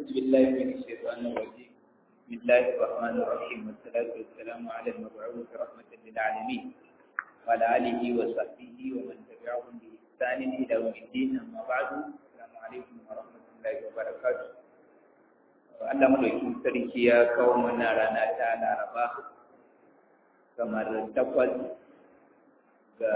أعوذ بالله من الشيطان الرجيم بسم الله الرحمن الرحيم والصلاة والسلام على المبعوث رحمة للعالمين وعلى آله وصحبه ومن تبعهم بإحسان إلى يوم الدين أما بعد السلام عليكم ورحمة الله وبركاته Allah madaukin sarki ya kawo mana rana ta Laraba kamar takwas ga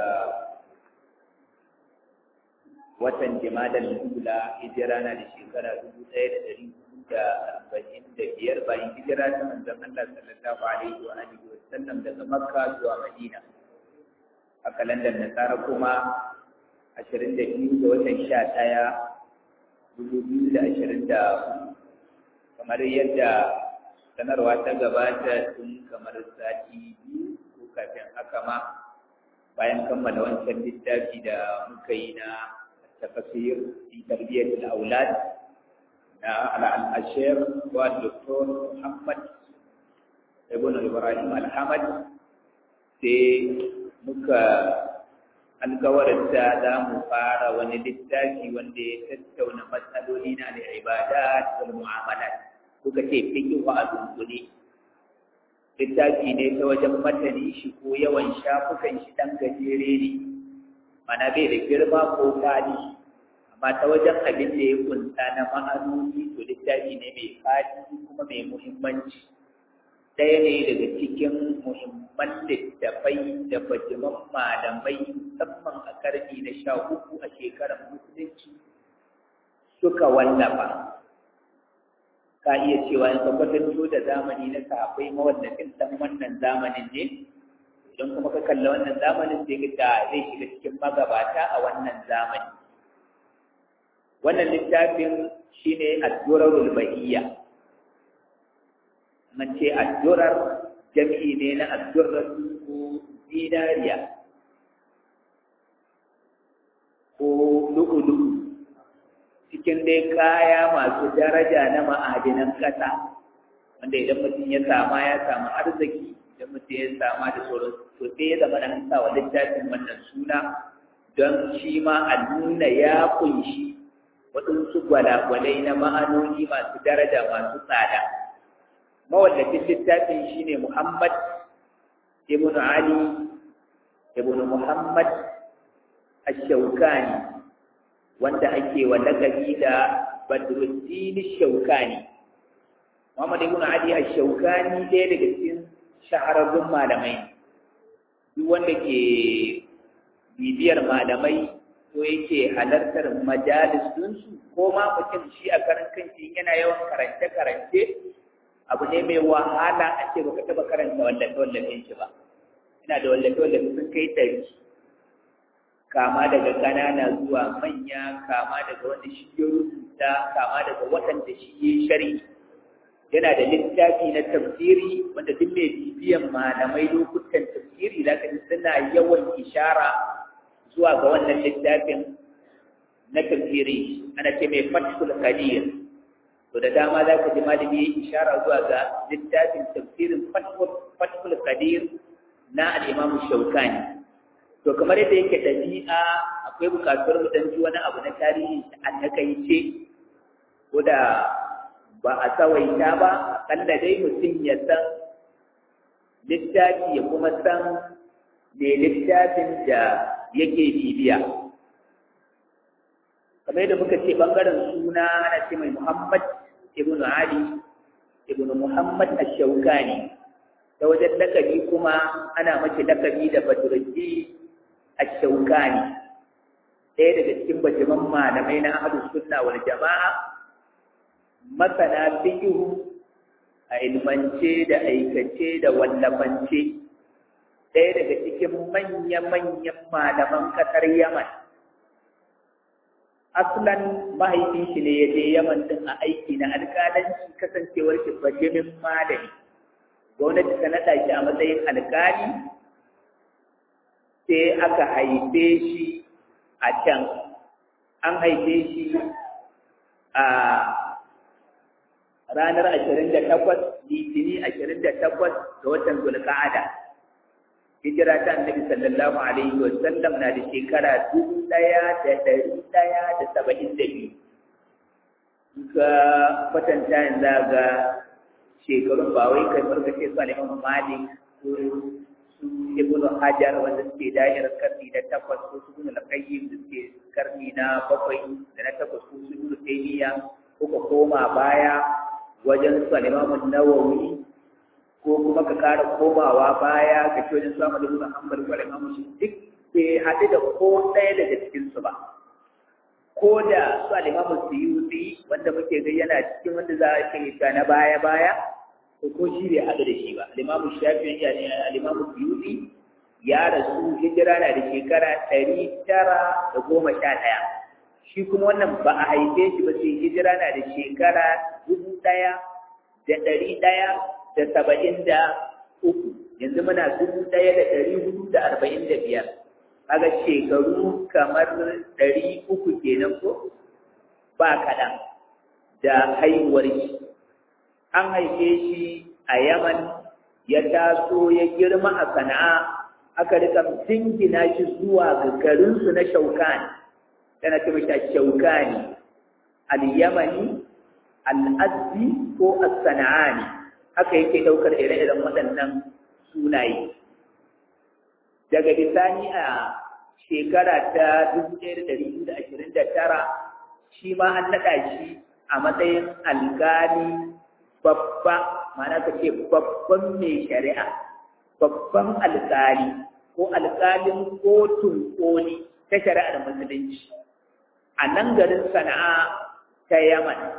watan jimadar lula hijira na da shekara dubu ɗaya da ɗari hudu da arba'in da biyar bayan hijira ta manzon Allah sallallahu alaihi wa alihi wa sallam daga Makka zuwa Madina a kalandar Nasara kuma ashirin da biyu ga watan sha ɗaya dubu biyu da ashirin da kamar yadda sanarwa ta gabata tun kamar sati biyu ko kafin haka ma bayan kammala wancan littafi da muka yi na tafasir fi tarbiyyar aulad na al-ashir wa doktor Muhammad ibn Ibrahim al-Hamad sai muka alkawarinta za mu fara wani littafi wanda ya tattauna matsaloli na al-ibadat wal mu'amalat kuka ce fiqh wa dunkule littafi ne ta wajen matani shi ko yawan shafukan shi dan gajere ne mana bai da girma ko fadi amma ta wajen abin da ya kunta na ma'anoni to littafi ne mai fadi kuma mai muhimmanci ɗaya ne daga cikin muhimman littafai da bajiman malamai musamman a karni na sha uku a shekarar musulunci suka wallafa ka iya cewa in ka kwatanto da zamani na sahabbai mawallafin dan wannan zamanin ne idan kuma ka kalla wannan zamanin sai ka ga zai shiga cikin magabata a wannan zamani wannan littafin shine ad-durarul bahiyya man ce ad-durar jami'i ne na ad-durar ko dinariya ko lu'ulu'u cikin dai kaya masu daraja na ma'adinan ƙasa wanda idan mutum ya sama ya samu arziki idan mutum ya sama da sauran to sai ya zama an sa wa littafin wannan suna don shi ma a nuna ya kunshi waɗansu gwalagwalai na ma'anoni masu daraja masu tsada mawallafin littafin shine Muhammad ibn Ali ibn Muhammad ash-Shawkani wanda ake wa lakabi da Badruddin Shaukani. Muhammad ibn Ali Ash-Shaukani ɗaya daga cikin shahararrun malamai. Duk wanda ke bibiyar malamai ko yake halartar majalis su ko ma mutum shi a karan kanshi yana yawan karance-karance abu ne mai wahala a ce baka taɓa karanta wallafe-wallafen shi ba. Ina da wallafe-wallafe sun kai ɗari. kama daga ƙanana zuwa manya kama daga wanda shi ya rubuta kama daga waɗanda shi ya shari yana da littafi na tafsiri wanda duk mai bibiyan malamai lokutan tafsiri za ka ji suna yawan ishara zuwa ga wannan littafin na tafsiri ana ce mai fathul qadir to da dama za ka ji malami ya ishara zuwa ga littafin tafsirin fathul qadir na al-imam shaukani to kamar yadda yake ɗabi'a akwai buƙatuwar mu dan ji wani abu na tarihi a takaice ko da ba a tsawaita ba akalla dai mutum ya san littafi ya kuma san me littafin da yake bibiya kamar yadda muka ce ɓangaren suna ana ce mai muhammad ibn ali ibn muhammad ash-shawkani ta wajen lakabi kuma ana mace lakabi da badruddin ash-shawkani ɗaya daga cikin bajiman malamai na ahlus sunna wal jama'a masana fiqh a ilmance da aikace da wallafance ɗaya daga cikin manya-manyan malaman ƙasar Yaman aslan mahaifin shi ne ya je Yaman din a aiki na alƙalanci kasancewar shi bajimin malami gwamnati ta naɗa shi a matsayin alƙali sai aka haife shi a can an haife shi a ranar ashirin da takwas litini ashirin da takwas ga watan zulka'ada hijira ta annabi sallallahu alaihi wa sallam na da shekara dubu ɗaya da ɗari ɗaya da saba'in da biyu ka kwatanta yanzu ga shekarun ba wai kai farka ce su aliman malik ko su ibn hajar wanda suke da'irar karni na takwas ko su ibn al-qayyim da suke karni na bakwai da na takwas ko su ibn taymiya kuka koma baya wajen su aliman nawawi ko kuma ka kara komawa baya ka ce wajen su Ahmad ibn Hanbal ko aliman shi duk bai haɗu da ko ɗaya daga cikinsu ba ko da su alimamu suyuti wanda muke ga yana cikin wanda za a ce ga na baya baya to ko shi bai haɗu da shi ba alimamu shafi ya ne alimamu suyuti ya rasu hijira na da shekara ɗari tara da goma sha ɗaya shi kuma wannan ba a haife shi ba sai hijira na da shekara dubu ɗaya da ɗari ɗaya da saba'in da uku yanzu muna dubu ɗaya da ɗari hudu da arba'in da biyar kaga shekaru kamar ɗari uku kenan ko ba kaɗan da haihuwar shi an haife shi a yaman ya taso ya girma a sana'a aka rika jingina shi zuwa ga garinsu na shaukani tana ce mashi shaukani al-yamani al-azzi ko as-sana'ani haka yake ɗaukar ire-iren waɗannan sunaye daga bisani a shekara ta 1229 shi ma an naɗa shi a matsayin alƙali babba mana ka ce babban mai shari'a babban alƙali ko alƙalin kotun koli ta shari'ar musulunci a nan garin sana'a ta yaman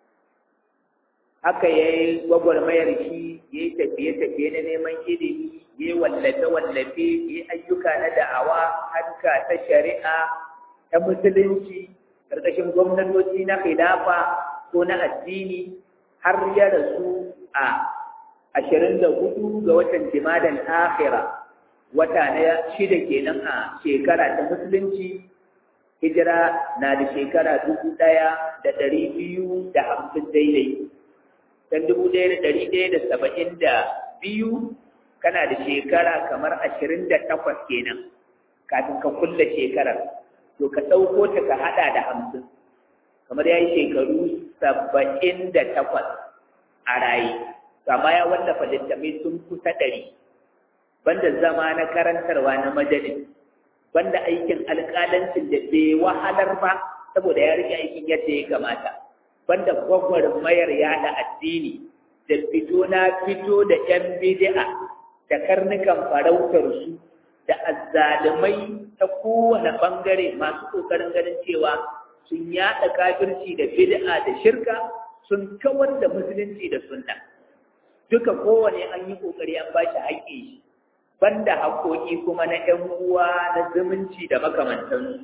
haka ya yi gwagwarmayar shi ya yi tafiye-tafiye na neman ilimi ya yi wallafe-wallafe ya yi ayyuka na da'awa harka ta shari'a ta musulunci ƙarƙashin gwamnatoci na khilafa ko na addini har ya rasu a ashirin da hudu ga watan jimadan akhira wata na shida kenan a shekara ta musulunci hijira na da shekara dubu ɗaya da ɗari biyu da hamsin daidai dan dubu ɗaya da ɗari ɗaya da saba'in da biyu kana da shekara kamar ashirin da takwas kenan kafin ka kulle shekarar to ka ɗauko ta ka haɗa da hamsin kamar ya yi shekaru saba'in da takwas a raye amma ya wallafa littattafai sun kusa ɗari banda zama na karantarwa na majalis banda aikin alƙalancin da bai wahalar ba saboda ya rike aikin yadda ya kamata banda gwagwarmayar yada addini da fito na fito da ‘yan bidi'a da karnukan farautarsu da azzalumai ta kowane ɓangare masu ƙoƙarin ganin cewa sun yaɗa kafirci da bid'a da shirka sun kawar da musulunci da sunna duka kowane an yi ƙoƙari an ba shi haƙƙi banda haƙoƙi kuma na ‘yan uwa na zumunci da makamantansu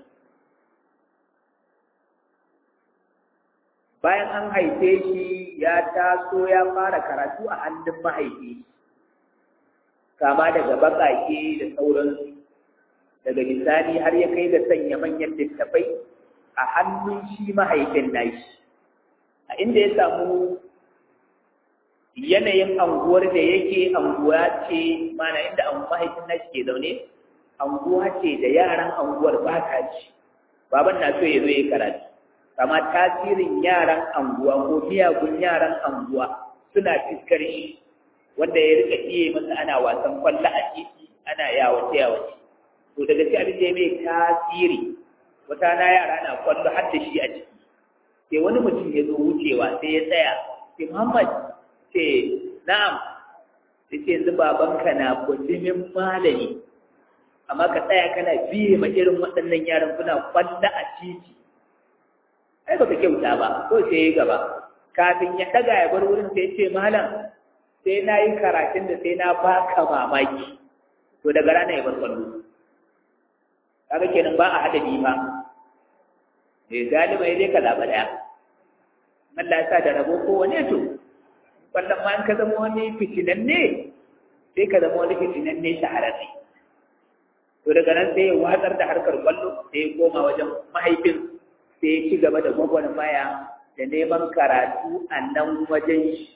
bayan an haife shi ya taso ya fara karatu a hannun mahaifi kama daga baƙaƙe da sauransu daga misali har ya kai ga sanya manyan littafai a hannun shi mahaifin nashi a inda ya samu yanayin anguwar da yake anguwa ce mana inda an mahaifin nashi ke zaune anguwa ce da yaran anguwar ba ta ci baban na so ya zo ya karatu kama tasirin yaran anguwa ko miyagun yaran anguwa suna fiskar shi wanda ya rika iya masa ana wasan kwallo a titi ana yawace yawace to daga cikin abin da ya mai tasiri wata na yara na kwallo har da shi a ciki sai wani mutum ya zo wucewa sai ya tsaya sai muhammad ce na'am sai ce yanzu babanka na kujimin malami amma ka tsaya kana biye ma irin waɗannan yaran kuna kwallo a titi ai baka kyauta ba ko sai ya gaba kafin ya daga ya bar wurin sai ce malam sai na yi karatun da sai na baka mamaki to daga rana ya bar kwallo kaga kenan ba a hada bi ba eh galiba dai ka zaba daya Allah ya sa da rabo ko wane to wallan ma an ka zama wani fitinan ne sai ka zama wani fitinan ne shahararre to daga nan sai ya watsar da harkar kwallo sai ya koma wajen mahaifin sai ya ci gaba da gwagwarmaya da neman karatu a nan wajen shi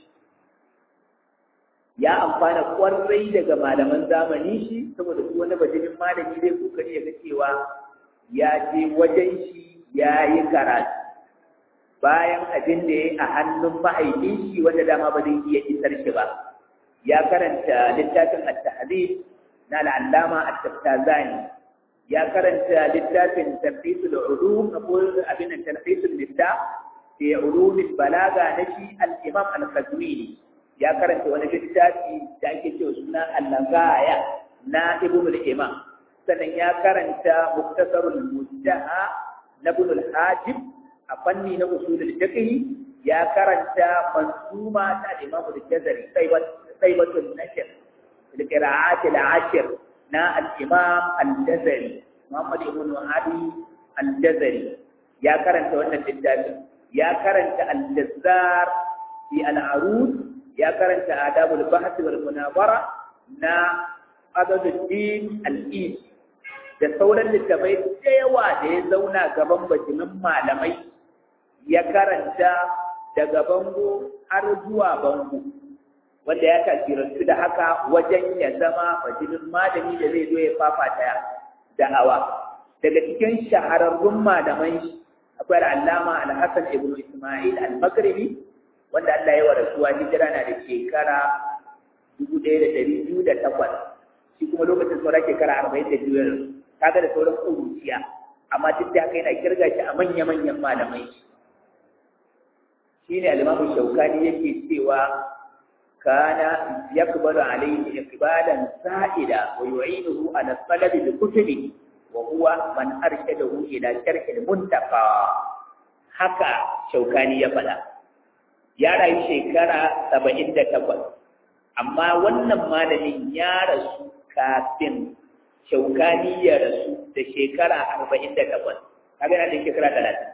ya amfana kwarai daga malaman zamani shi saboda su wani bajinin malami zai kokari ya ga cewa ya je wajen shi ya yi karatu bayan abin da ya a hannun mahaifin shi wanda dama ba zai iya isar shi ba ya karanta littafin at-tahdhib na al-allama at-taftazani ya karanta littafin tarfisul ulum na ko abin tarfisul nidda fi ulum balaga na shi al-imam al-khazmini ya karanta wani littafi da ake cewa suna al-lagaya na ibn al-imam sannan ya karanta muktasarul mujtaha na ibn al-hajib a fanni na usulul fiqh ya karanta mansuma ta imam al-jazari sayyibatul nashr al-qira'at al-ashr na al-imam al-jazari muhammad ibn ali al-jazari ya karanta wannan littafin ya karanta al-jazzar fi al-arud ya karanta adabul bahth wal munabara na adaduddin al-eid da sauran littafai da yawa da ya zauna gaban bajimin malamai ya karanta daga bango har zuwa bango wanda ya tasirantu da haka wajen ya zama bajimin malami da zai zo ya fafata da'awa daga cikin shahararrun malaman shi akwai al'allama al-hassan ibn isma'il al-maghribi wanda Allah ya warasuwa hijira na da shekara 1208 shi kuma lokacin sauran shekara 42 kaga da sauran kuruciya amma duk da haka yana kirga shi a manya-manyan malamai shi ne alimamu shaukani yake cewa kana yakbalu alayhi iqbalan sa'ida wa yu'inuhu ala talabi bi kutubi wa huwa man arshadahu ila sharhil muntaqa haka shaukani ya faɗa ya rayu shekara saba'in da takwas amma wannan malamin ya rasu kafin shaukani ya rasu da shekara arba'in da takwas kaga yana da shekara talatin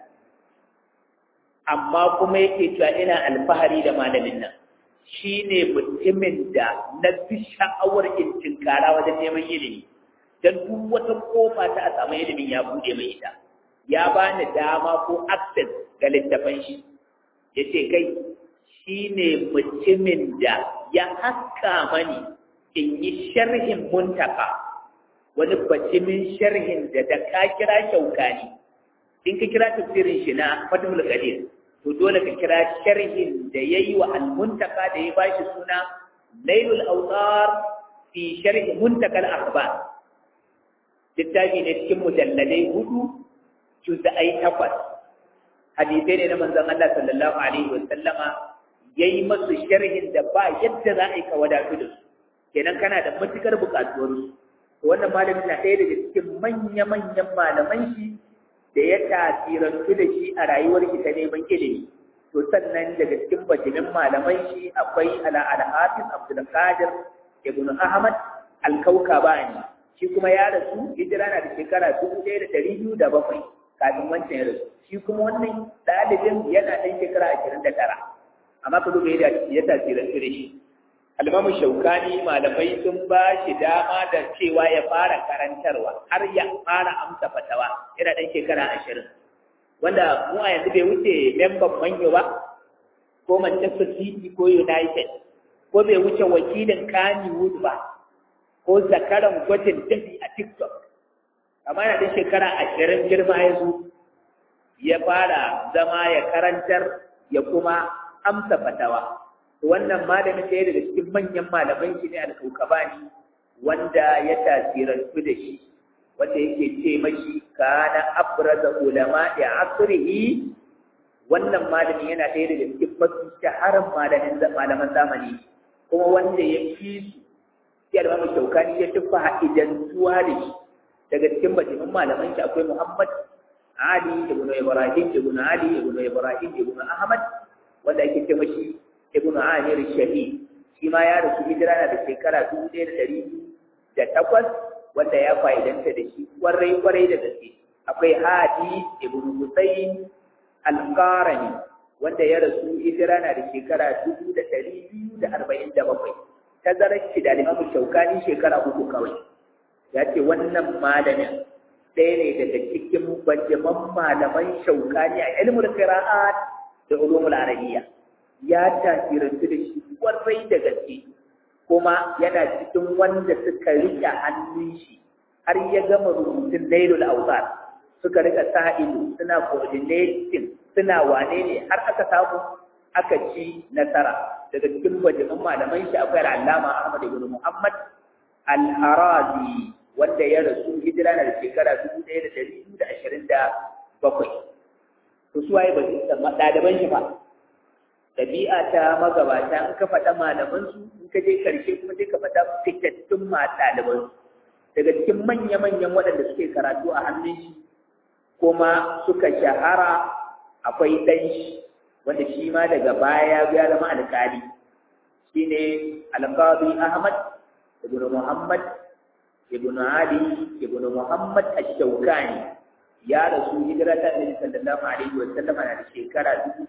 amma kuma yake cewa ina alfahari da malamin nan shi ne mutumin da na fi sha'awar in tinkara wajen neman ilimi don duk wata kofa ta a samu ilimin ya buɗe mai ita ya bani dama ko access ga littafan shi ya ce kai shi ne mutumin da ya haska mani in yi sharhin muntaka wani bacimin sharhin da da ka kira shaukani in ka kira tafsirin shi na fatimul qadir to dole ka kira sharhin da yayi wa al-muntaka da ya bashi suna lailul awtar fi sharhi muntaka al-akhbar littafi ne cikin mujalladai hudu juz'ai takwas hadisai ne na manzon Allah sallallahu alaihi wa sallama yayi masu sharhin da ba yadda za a yi ka wadatu da su kenan kana da matukar buƙatuwar su to wannan malamin na ɗaya daga cikin manya-manyan malaman shi da ya tasirantu da shi a rayuwar shi ta neman ilimi to sannan daga cikin bajimin malaman shi akwai ala al-hafiz abdul qadir ibn ahmad al-kaukabani shi kuma ya rasu hijira na da shekara dubu ɗaya da ɗari biyu da bakwai kafin wancan ya rasu shi kuma wannan ɗalibin yana ɗan shekara ashirin da tara amma ka duba yadda ya tasirantu da shi almamu shaukani malamai sun ba shi dama da cewa ya fara karantarwa har ya fara amsa fatawa yana ɗan shekara ashirin wanda mu a yanzu bai wuce memban manyo ba ko manchester city ko united ko bai wuce wakilin kannywood ba ko zakaran gwajin dafi a tiktok amma yana ɗan shekara ashirin girma ya zo ya fara zama ya karantar ya kuma amsa fatawa wannan malami ɗaya daga cikin manyan malaman shi ne alkaukabani wanda ya tasirantu da shi wanda yake ce mashi kana abraza ulama da asrihi wannan malami yana ɗaya daga cikin mafi shaharar malamin malaman zamani kuma wanda ya fi su sai almamu shaukani ya tufa ha'idantuwa da shi daga cikin bajimin malaman shi akwai muhammad ali ibn ibrahim ibn ali ibn ibrahim ibn ahmad wanda ake ce mashi ibnu amir shahid shi ma ya rasu hijira na da shekara dubu ɗaya da ɗari da takwas wanda ya fa'idanta da shi kwarai kwarai da gaske akwai hadi ibnu husayn al-qarani wanda ya rasu hijira na da shekara dubu da ɗari biyu da arba'in da bakwai tazarar shi da limamu shaukani shekara uku kawai ya ce wannan malamin ɗaya ne daga cikin bajaman malaman shaukani a ilmul qira'at da ulumul arabiyya ya tasirantu da shi kwarai da gaske kuma yana cikin wanda suka rike hannun shi har ya gama rubutun lailul awsar suka rika sa ido suna coordinating suna wane ne har aka samu aka ci nasara daga cikin bajiman malaman shi akwai al'allama Ahmad ibn Muhammad al-Harazi wanda ya rasu hijira na da shekara dubu ɗaya da ɗari biyu da ashirin da bakwai to su waye ba su ɗaliban shi ba ɗabi'a ta magabata in ka faɗa malamansu in ka je ƙarshe kuma sai ka faɗa fitattun ma ɗalibansu daga cikin manya-manyan waɗanda suke karatu a hannun shi kuma suka shahara akwai ɗan shi wanda shi ma daga baya ya zama alƙali shine alƙadi Ahmad ibn Muhammad ibn Ali ibn Muhammad ash-Shawkani ya rasu hijira ta Annabi sallallahu alaihi wa sallam na da shekara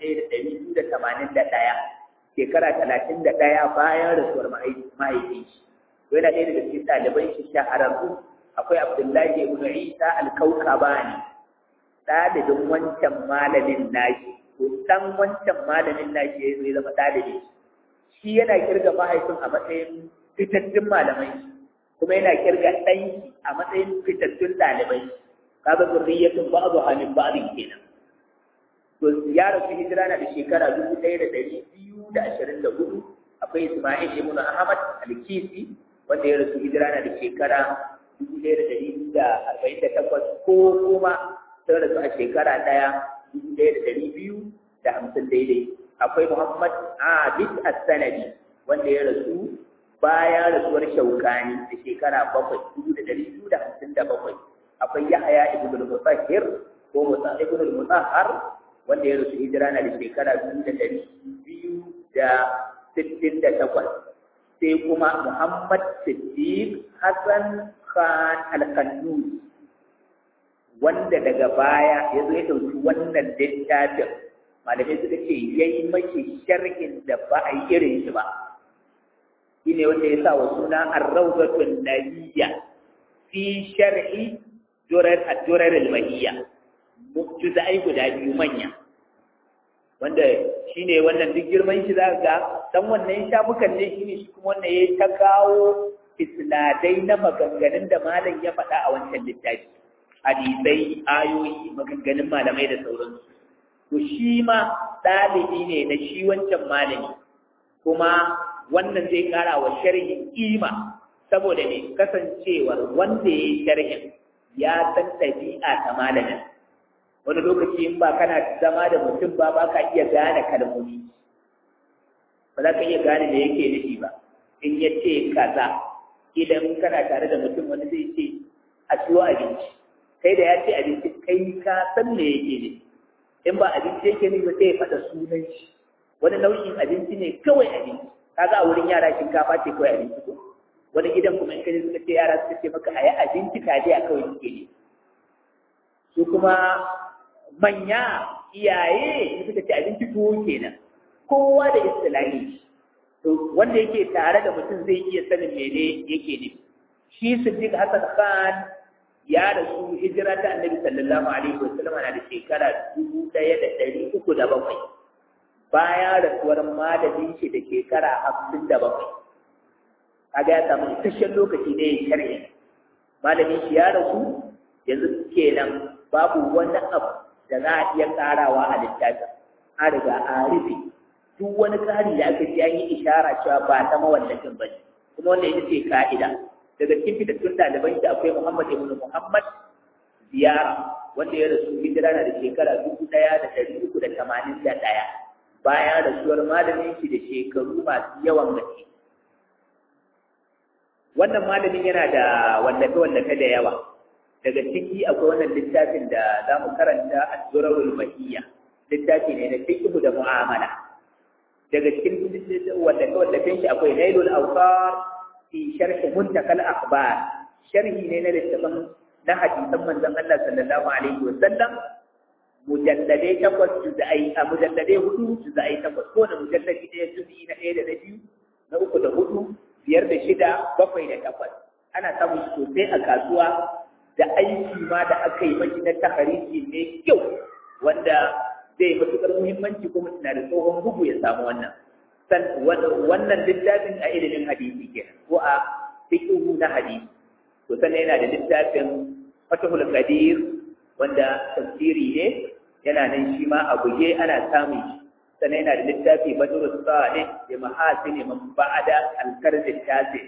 1281 shekara 31 bayan rasuwar mahaifi shi yana ɗaya daga cikin ɗaliban shi shahararru akwai Abdullahi ibn Isa al-Kaukabani ɗalibin wancan malamin nashi to dan wancan malamin nashi ya zai zama ɗalibi shi yana kirga mahaifin a matsayin fitattun malamai kuma yana kirga ɗanki a matsayin fitattun ɗalibai kaga zurriyatun ba'du halin ba'din kenan to ya rasu hijira na da shekara dubu ɗaya da ɗari biyu da ashirin da hudu akwai Ismail ibn Ahmad al-Kisi wanda ya rasu hijira na da shekara dubu ɗaya da ɗari biyu da arba'in da takwas ko kuma sun rasu a shekara ɗaya dubu ɗaya da ɗari biyu da hamsin daidai akwai Muhammad Abid As-Sanadi wanda ya rasu bayan rasuwar Shaukani da shekara bakwai dubu da ɗari biyu da hamsin da bakwai akwai Yahaya ibn al-Mutahhir ko Musa ibn al-Mutahhar wanda ya rasu hijira na da shekara biyu da ɗari biyu da sittin da takwas sai kuma Muhammad Siddiq Hassan Khan al-Kannus wanda daga baya ya zo ya ɗauki wannan littafin malamai suka ce ya yi mashi sharhin da ba a yi irin shi ba shi ne wanda ya sa wa suna arrauzatun nabiyya fi shar'i durar durar al-mahiyya juz'ai guda biyu manya wanda shine wannan duk girman shi zaka ga dan wannan shafukan ne shine shi kuma wannan yayi ta kawo isnadai na maganganun da malam ya faɗa a wancan littafi hadisai ayoyi maganganun malamai da sauransu to shi ma ɗalibi ne na shi wancan malami kuma wannan zai ƙara wa sharhin kima saboda ne kasancewar wanda ya yi sharhin ya san ɗabi'a ta malamin wani lokaci in ba kana zama da mutum ba ba ka iya gane kalmomi ba za ka iya gane da yake nufi ba in ya ce kaza idan kana tare da mutum wani zai ce a siyo abinci kai da ya ce abinci kai ka san me yake ne in ba abinci yake ne ba sai ya faɗa sunan shi wani nau'in abinci ne kawai abinci kaga a wurin yara shinkafa ce kawai abinci ko wani gidan kuma in kaje suka ce yara suka ce maka ayi abinci taliya kawai suke ne su kuma manya iyaye suka ce abinci tuwo kenan kowa da istilahi to wanda yake tare da mutum zai iya sanin mene yake ne shi Siddiq Hassan Khan ya rasu hijira ta Annabi sallallahu alaihi wasallam na da shekara dubu ɗaya da ɗari uku da bakwai bayan rasuwar malamin shi da shekara hamsin da bakwai kaga ya samu isasshen lokaci ne ya sharhi malamin shi ya rasu yanzu kenan babu wani abu da za a iya karawa a littafin an riga an rufe duk wani ƙari da aka ji an yi ishara cewa ba ta mawallafin ba ne kuma wanda ita ce ka'ida daga cikin fitattun ɗaliban shi akwai muhammad ibn muhammad ziyara wanda ya rasu hijira na da shekara dubu ɗaya da ɗari uku da tamanin da ɗaya bayan rasuwar malamin shi da shekaru masu yawan gaske wannan malamin yana da wallafe-wallafe da yawa daga ciki akwai wannan littafin da za mu karanta a durarul mahiyya littafi ne na fiqhu da mu'amala daga cikin wallafe-wallafen shi akwai nailul awqar fi sharh muntakal akhbar sharhi ne na littafin na hadisan manzon Allah sallallahu alaihi wa sallam mujalladai takwas juz'ai a mujalladai hudu juz'ai takwas ko da mujalladi ɗaya juz'i na ɗaya da na biyu na uku da hudu biyar da shida bakwai da takwas ana samun sosai a kasuwa da aiki ma da aka yi mashi na tahariji mai kyau wanda zai matuƙar muhimmanci kuma na da tsohon bugu ya samu wannan san wannan littafin a ilimin hadisi kenan ko a fiqhu na hadisi to sannan yana da littafin fatahul qadir wanda tafsiri ne yana nan shi ma a buge ana samun shi sannan yana da littafi badrus salih bi mahasini man ba'da al-qarni tasi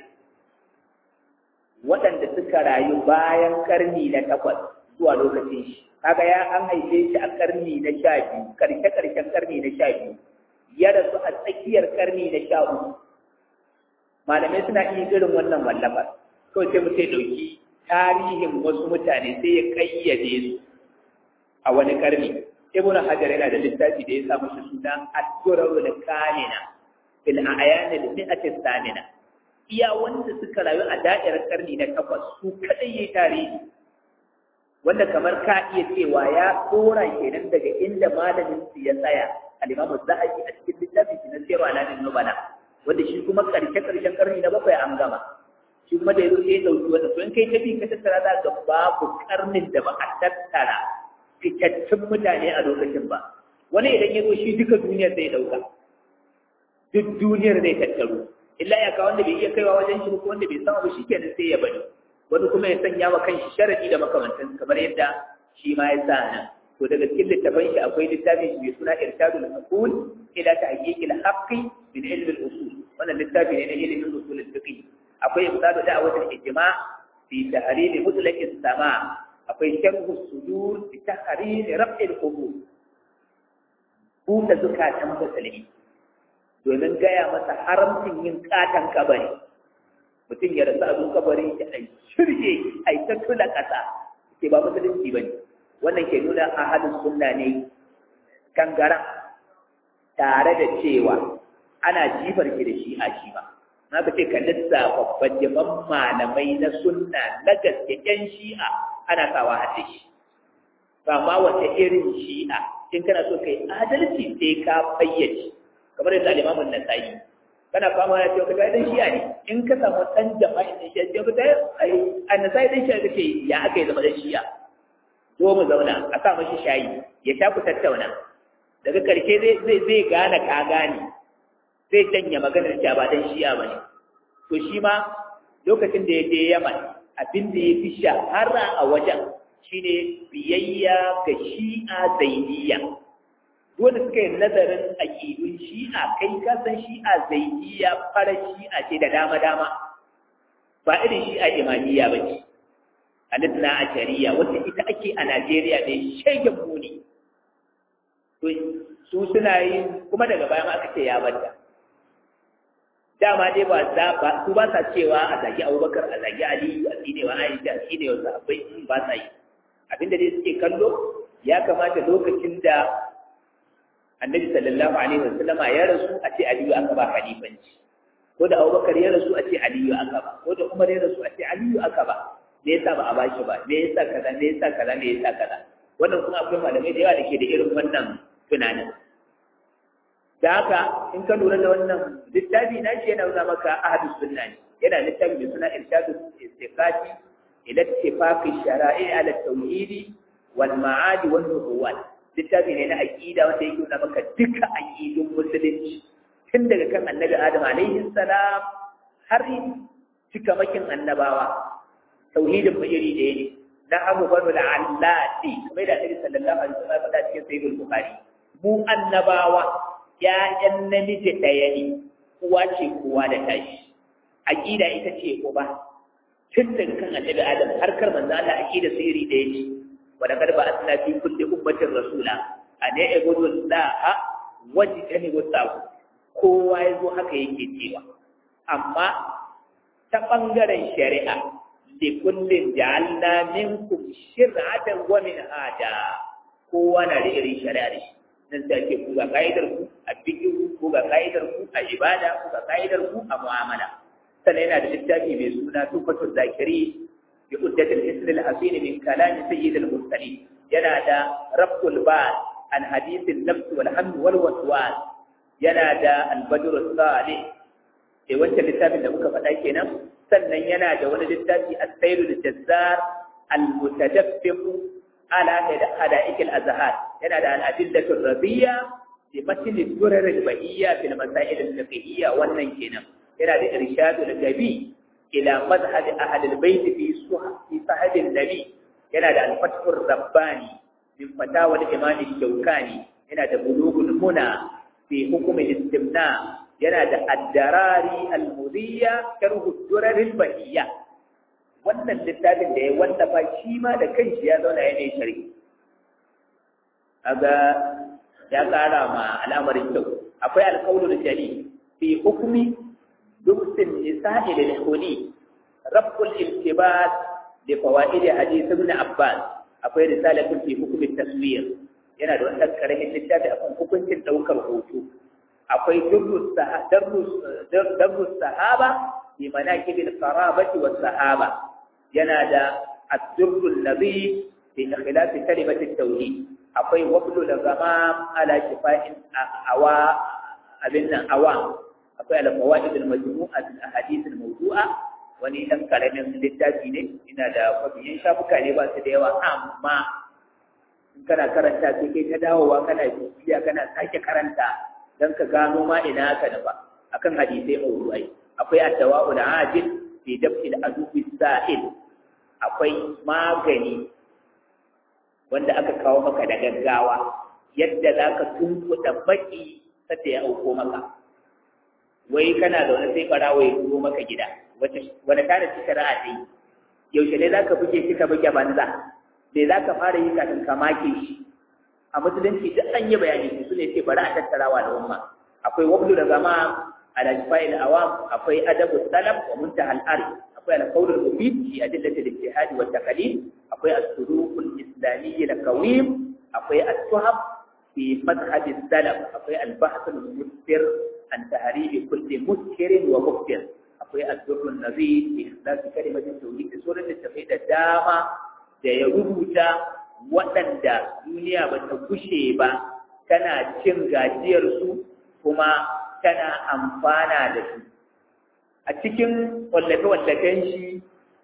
waɗanda suka rayu bayan karni na takwas zuwa lokacin shi kaga ya an haife shi a karni na sha biyu karshe karshen karni na sha biyu ya rasu a tsakiyar karni na sha uku malamai suna iya irin wannan wallafar kawai sai mutum ya ɗauki tarihin wasu mutane sai ya kayyade su a wani karni ibn hajar yana da littafi da ya sa mashi suna ad-durarul kamina fil a'yan al-mi'ati thamina iya wanda suka rayu a da'irar karni na takwas su kadai yayi tarihi wanda kamar ka iya cewa ya tsora kenan daga inda malamin su ya tsaya al-imam az-zahabi a cikin littafin shi na sirru alamin nubala wanda shi kuma karshe karshen karni na bakwai an gama shi kuma da yazo sai ya dauki wanda to in kai tafi ka tattara za ga babu karnin da ba a tattara fitattun mutane a lokacin ba wani idan ya zo shi duka duniyar zai dauka duk duniyar zai tattaro illa ya ka wanda bai iya kaiwa wajen shi ko wanda bai sama ba shikenan sai ya bari wani kuma ya sanya wa kanshi sharadi da makamantan kamar yadda shi ma ya sa nan to daga cikin littafin shi akwai littafin shi mai suna irshadul aqul ila tahqiqil haqqi min ilm al-usul wannan littafi ne na ilimin usul al-fiqh akwai ibtadu da'watul ijma' fi tahlil mutlaq as-sama' akwai sharhu sudur bi tahrir raf'il qubur buɗe zukatan musulmi domin gaya masa haramcin yin katan kabari mutum ya rasu a zuwa kabari da ai shirye ai ta tula ƙasa ke ba musulunci ba ne wannan ke nuna ahadin sunna ne gangaren tare da cewa ana jifar ki da shi a shi ba na ka ce ka lissafa babban malamai na sunna na gaske yan shi'a ana sawa a shi ba ma wata irin shi'a in kana so kai adalci sai ka fayyace kamar yadda al-Imam an-Nasa'i kana fama ya ce kaga dan shi'a ne in ka samu dan jama'a ne shi ya fita ai an-Nasa'i dan shi'a kace ya aka yi zama dan shi'a zo mu zauna a sa mashi shayi ya sha ku tattauna daga karshe zai zai zai gane ka gane zai canya maganar ta ba dan shi'a bane to shi ma lokacin da ya je Yaman abin da ya fi shahara a wajen shine biyayya ga shi'a zaidiyya wanda suka yi nazarin aƙidun shi'a kai ka san shi'a zaidiyya fara shi'a ce da dama-dama ba irin shi'a imamiyya ba ce alitna a shari'a wacce ita ake a najeriya mai shegen muni su suna yi kuma daga bayan aka ce ya banta dama dai ba za ba su ba sa cewa a zagi abubakar a zagi aliyu a tsinewa aisha a tsinewa sahabbai ba sa yi abinda dai suke kallo ya kamata lokacin da annabi sallallahu alaihi wasallama ya rasu a ce aliyu aka ba khalifanci ko da abubakar ya rasu a ce aliyu aka ba ko da umar ya rasu a ce aliyu aka ba me yasa ba a ba shi ba me yasa kaza me yasa kaza me yasa kaza wannan kuma akwai malamai da yawa da ke da irin wannan tunanin da haka in ka lura da wannan littafi na shi yana nuna maka ahadus sunna ne yana littafi mai suna irshadu istiqati ila ittifaqi shara'i ala tauhidi wal ma'adi wan nubuwat littafi ne na aqida wanda yake nuna maka duka aqidun musulunci tun daga kan annabi adam alaihi salam har cikamakin annabawa tauhidin mu iri ɗaya ne na abu banu la'allati kamar da annabi sallallahu alaihi wasallam faɗa cikin sahihul bukhari mu annabawa ‘ya'yan namiji ɗaya ne, uwa ce kowa da tashi, aƙida ita ce uba, tun daga kan annabi Adam har kar manzo Allah aƙida su iri ɗaya ce, wadda kar ba asna fi kulli ummatin rasula, a ne e gudu la'a wajen ta ne wasu kowa ya zo haka yake cewa. Amma ta ɓangaren shari'a, da kullum ja'alna minkum shir'atan wa min hada kowa na da irin shari'a da shi. nan sai ake ku ga ka'idar ku a fiqh ku ga ka'idar ku a ibada ku ga ka'idar ku a mu'amala sannan yana da littafi mai suna tufatul zakiri bi uddatil ism al hasin min kalam sayyid al mursalin yana da raful ba an hadith al nafs wal hamd wal waswas yana da al badr al salih eh wancan littafin da muka faɗa kenan sannan yana da wani littafi as-sayyid al jazzar al mutadaffiq على حدائق الأزهار هنا ده الأدلة الربية لمثل الدرر البهية في المسائل الفقهية والنجنة هنا ده إرشاد النبي إلى مذهب أهل البيت في في صحب النبي هنا ده الفتح الرباني min fatawa al-imam shaukani yana da bulughul muna fi hukm al-istimna yana da ad-darari al-mudiyya sharh ad-durar al-bahiyya wannan littafin da ya wallafa shi ma da kanshi ya zauna yana sharhi aga ya kara ma al'amarin kyau akwai alƙawlul jali fi hukmi duksin nisa'i lil khuli rabbul iltibas li fawaid hadith ibn abbas akwai risalatun fi hukmi taswir yana da wannan karamin littafi akan hukuncin daukar hoto akwai durrus darrus sahaba fi manaqib al qarabati was sahaba yana da ad-durrul ladhi fi khilaf kalimat at-tauhid akwai wablu da zama ala shifa'in awa abin nan awa akwai al-fawaid al-majmu'a al ahadith al-mawdu'a wani dan karamin littafi ne ina da kwabiyan shafuka ne ba su da yawa amma in kana karanta sai kai ta dawowa kana bibiya kana sake karanta dan ka gano ma ina ka ba akan hadisai mawdu'ai akwai ad-dawa'u al-ajil fi daf'il adubi sa'il akwai magani wanda aka kawo maka da gaggawa yadda za ka tunkuɗa baki sadda ya auko maka wai kana da wani sai ɓarawa ya turo maka gida wani tare ci shari'a ta yi yaushe ne za ka buge shi ka buge banza me za ka fara yi kafin ka make shi a musulunci duk an yi bayani su ne ce bari a tattarawa da umma akwai wablu da zama ala shifa'il awam akwai adabu salaf wa muntaha al-arif akwai al-qawl al-mufid fi adillati al-ijtihad wa taqlid akwai as-suluq al-islamiyyi al-qawim akwai at-tuhab fi madhhab al-salaf akwai al-bahth al-mustir an tahrib kulli muskirin wa muftir akwai ad-durr an-nabi fi ihdath kalimat at-tauhid sunan da da dama da ya rubuta waɗanda duniya ba ta kushe ba tana cin gajiyarsu kuma tana amfana da su a cikin wallafe-wallafen shi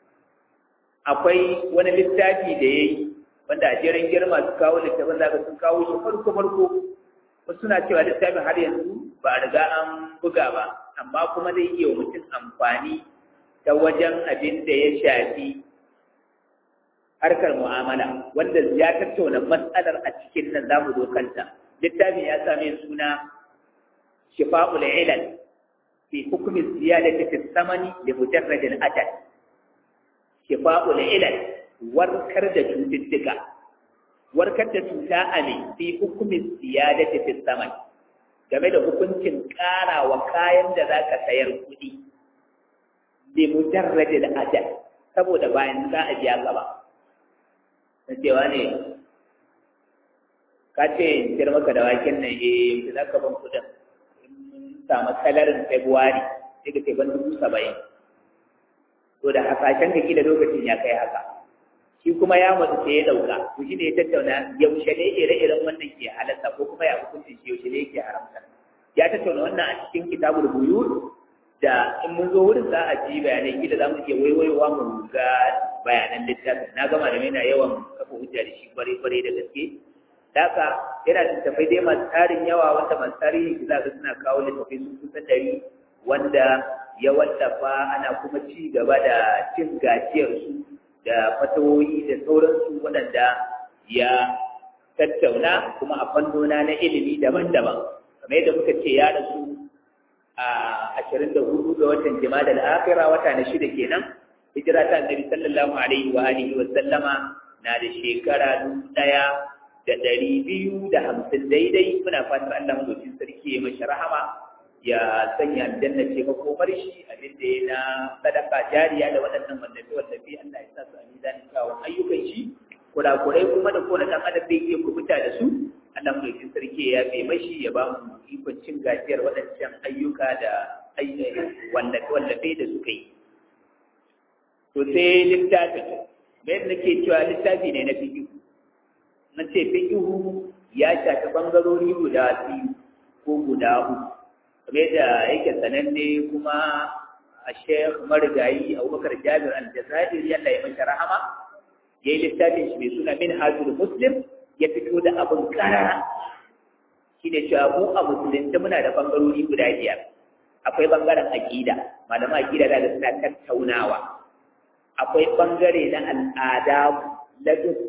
akwai wani littafi da ya yi wanda a jerin girma su kawo littafin zaka sun kawo shi farko-farko wasu suna cewa littafin har yanzu ba a riga an buga ba amma kuma zai iya wa mutum amfani ta wajen abin da ya shafi harkar mu'amala wanda ya tattauna matsalar a cikin nan za mu zo kanta littafin ya same suna shifa'ul ilal fi hukmi ziyadati fi samani li mujarrad al ajal shifa'ul ilal warkar da cututtuka warkar da cuta a ne fi hukmi ziyadati fi samani game da hukuncin ƙara wa kayan da za ka sayar kuɗi li mujarrad al ajal saboda bayan za a biya gaba na cewa ne ka ce in ciyar maka da waken nan eh za ka ban kuɗin samu salarin Februari sai ka ce ban dubu saba'in. To da hasashen ka da lokacin ya kai haka. Shi kuma ya mutu sai ya ɗauka, to shi ne ya tattauna yaushe ne ire-iren wannan ke halatta ko kuma ya hukunci shi yaushe ne yake haramta. Ya tattauna wannan a cikin kitabul buyur da in mun zo wurin za a ji bayanai kila za mu iya waiwaiwa mu ga bayanan littafin. Na gama da yana yawan kafa hujja da shi kwarai-kwarai da gaske. Daka yana da tafai dai masu tarin yawa wanda masu tarihi za ga suna kawo littafai sun kusa ɗari wanda ya wallafa ana kuma ci gaba da cin gajiyarsu da fatawoyi da sauransu waɗanda ya tattauna kuma a fannona na ilimi daban-daban kamar yadda muka ce ya rasu a ashirin da hudu ga watan jima'a al'akira wata na shida kenan hijira ta annabi sallallahu alaihi wa alihi wa sallama na da shekara dubu ɗaya da ɗari biyu da hamsin daidai muna fatar Allah madaukin sarki ya mashi rahama ya sanya aljanna ce makomar shi abin da ya na sadaka jariya da waɗannan wallafe wallafe Allah ya sa su a mizanin kyawun ayyukan shi kurakurai kuma da kowane ɗan adam zai iya kubuta da su Allah madaukin sarki ya yafe mashi ya ba mu ikon cin gajiyar waɗancan ayyuka da wallafe wallafe da suka yi to sai littafin me nake cewa littafi ne na fiƙi na ce fiƙihu ya shafi ɓangarori guda biyu ko guda uku kame da yake sananne kuma a shekh marigayi abubakar jabir al-jazair yalla ya mashi rahama ya yi littafin shi mai suna min hajjul muslim ya fito da abin karara shi ne cewa mu a musulunci muna da ɓangarori guda biyar akwai ɓangaren aƙida malaman aƙida da suna tattaunawa akwai ɓangare na al'ada na dubba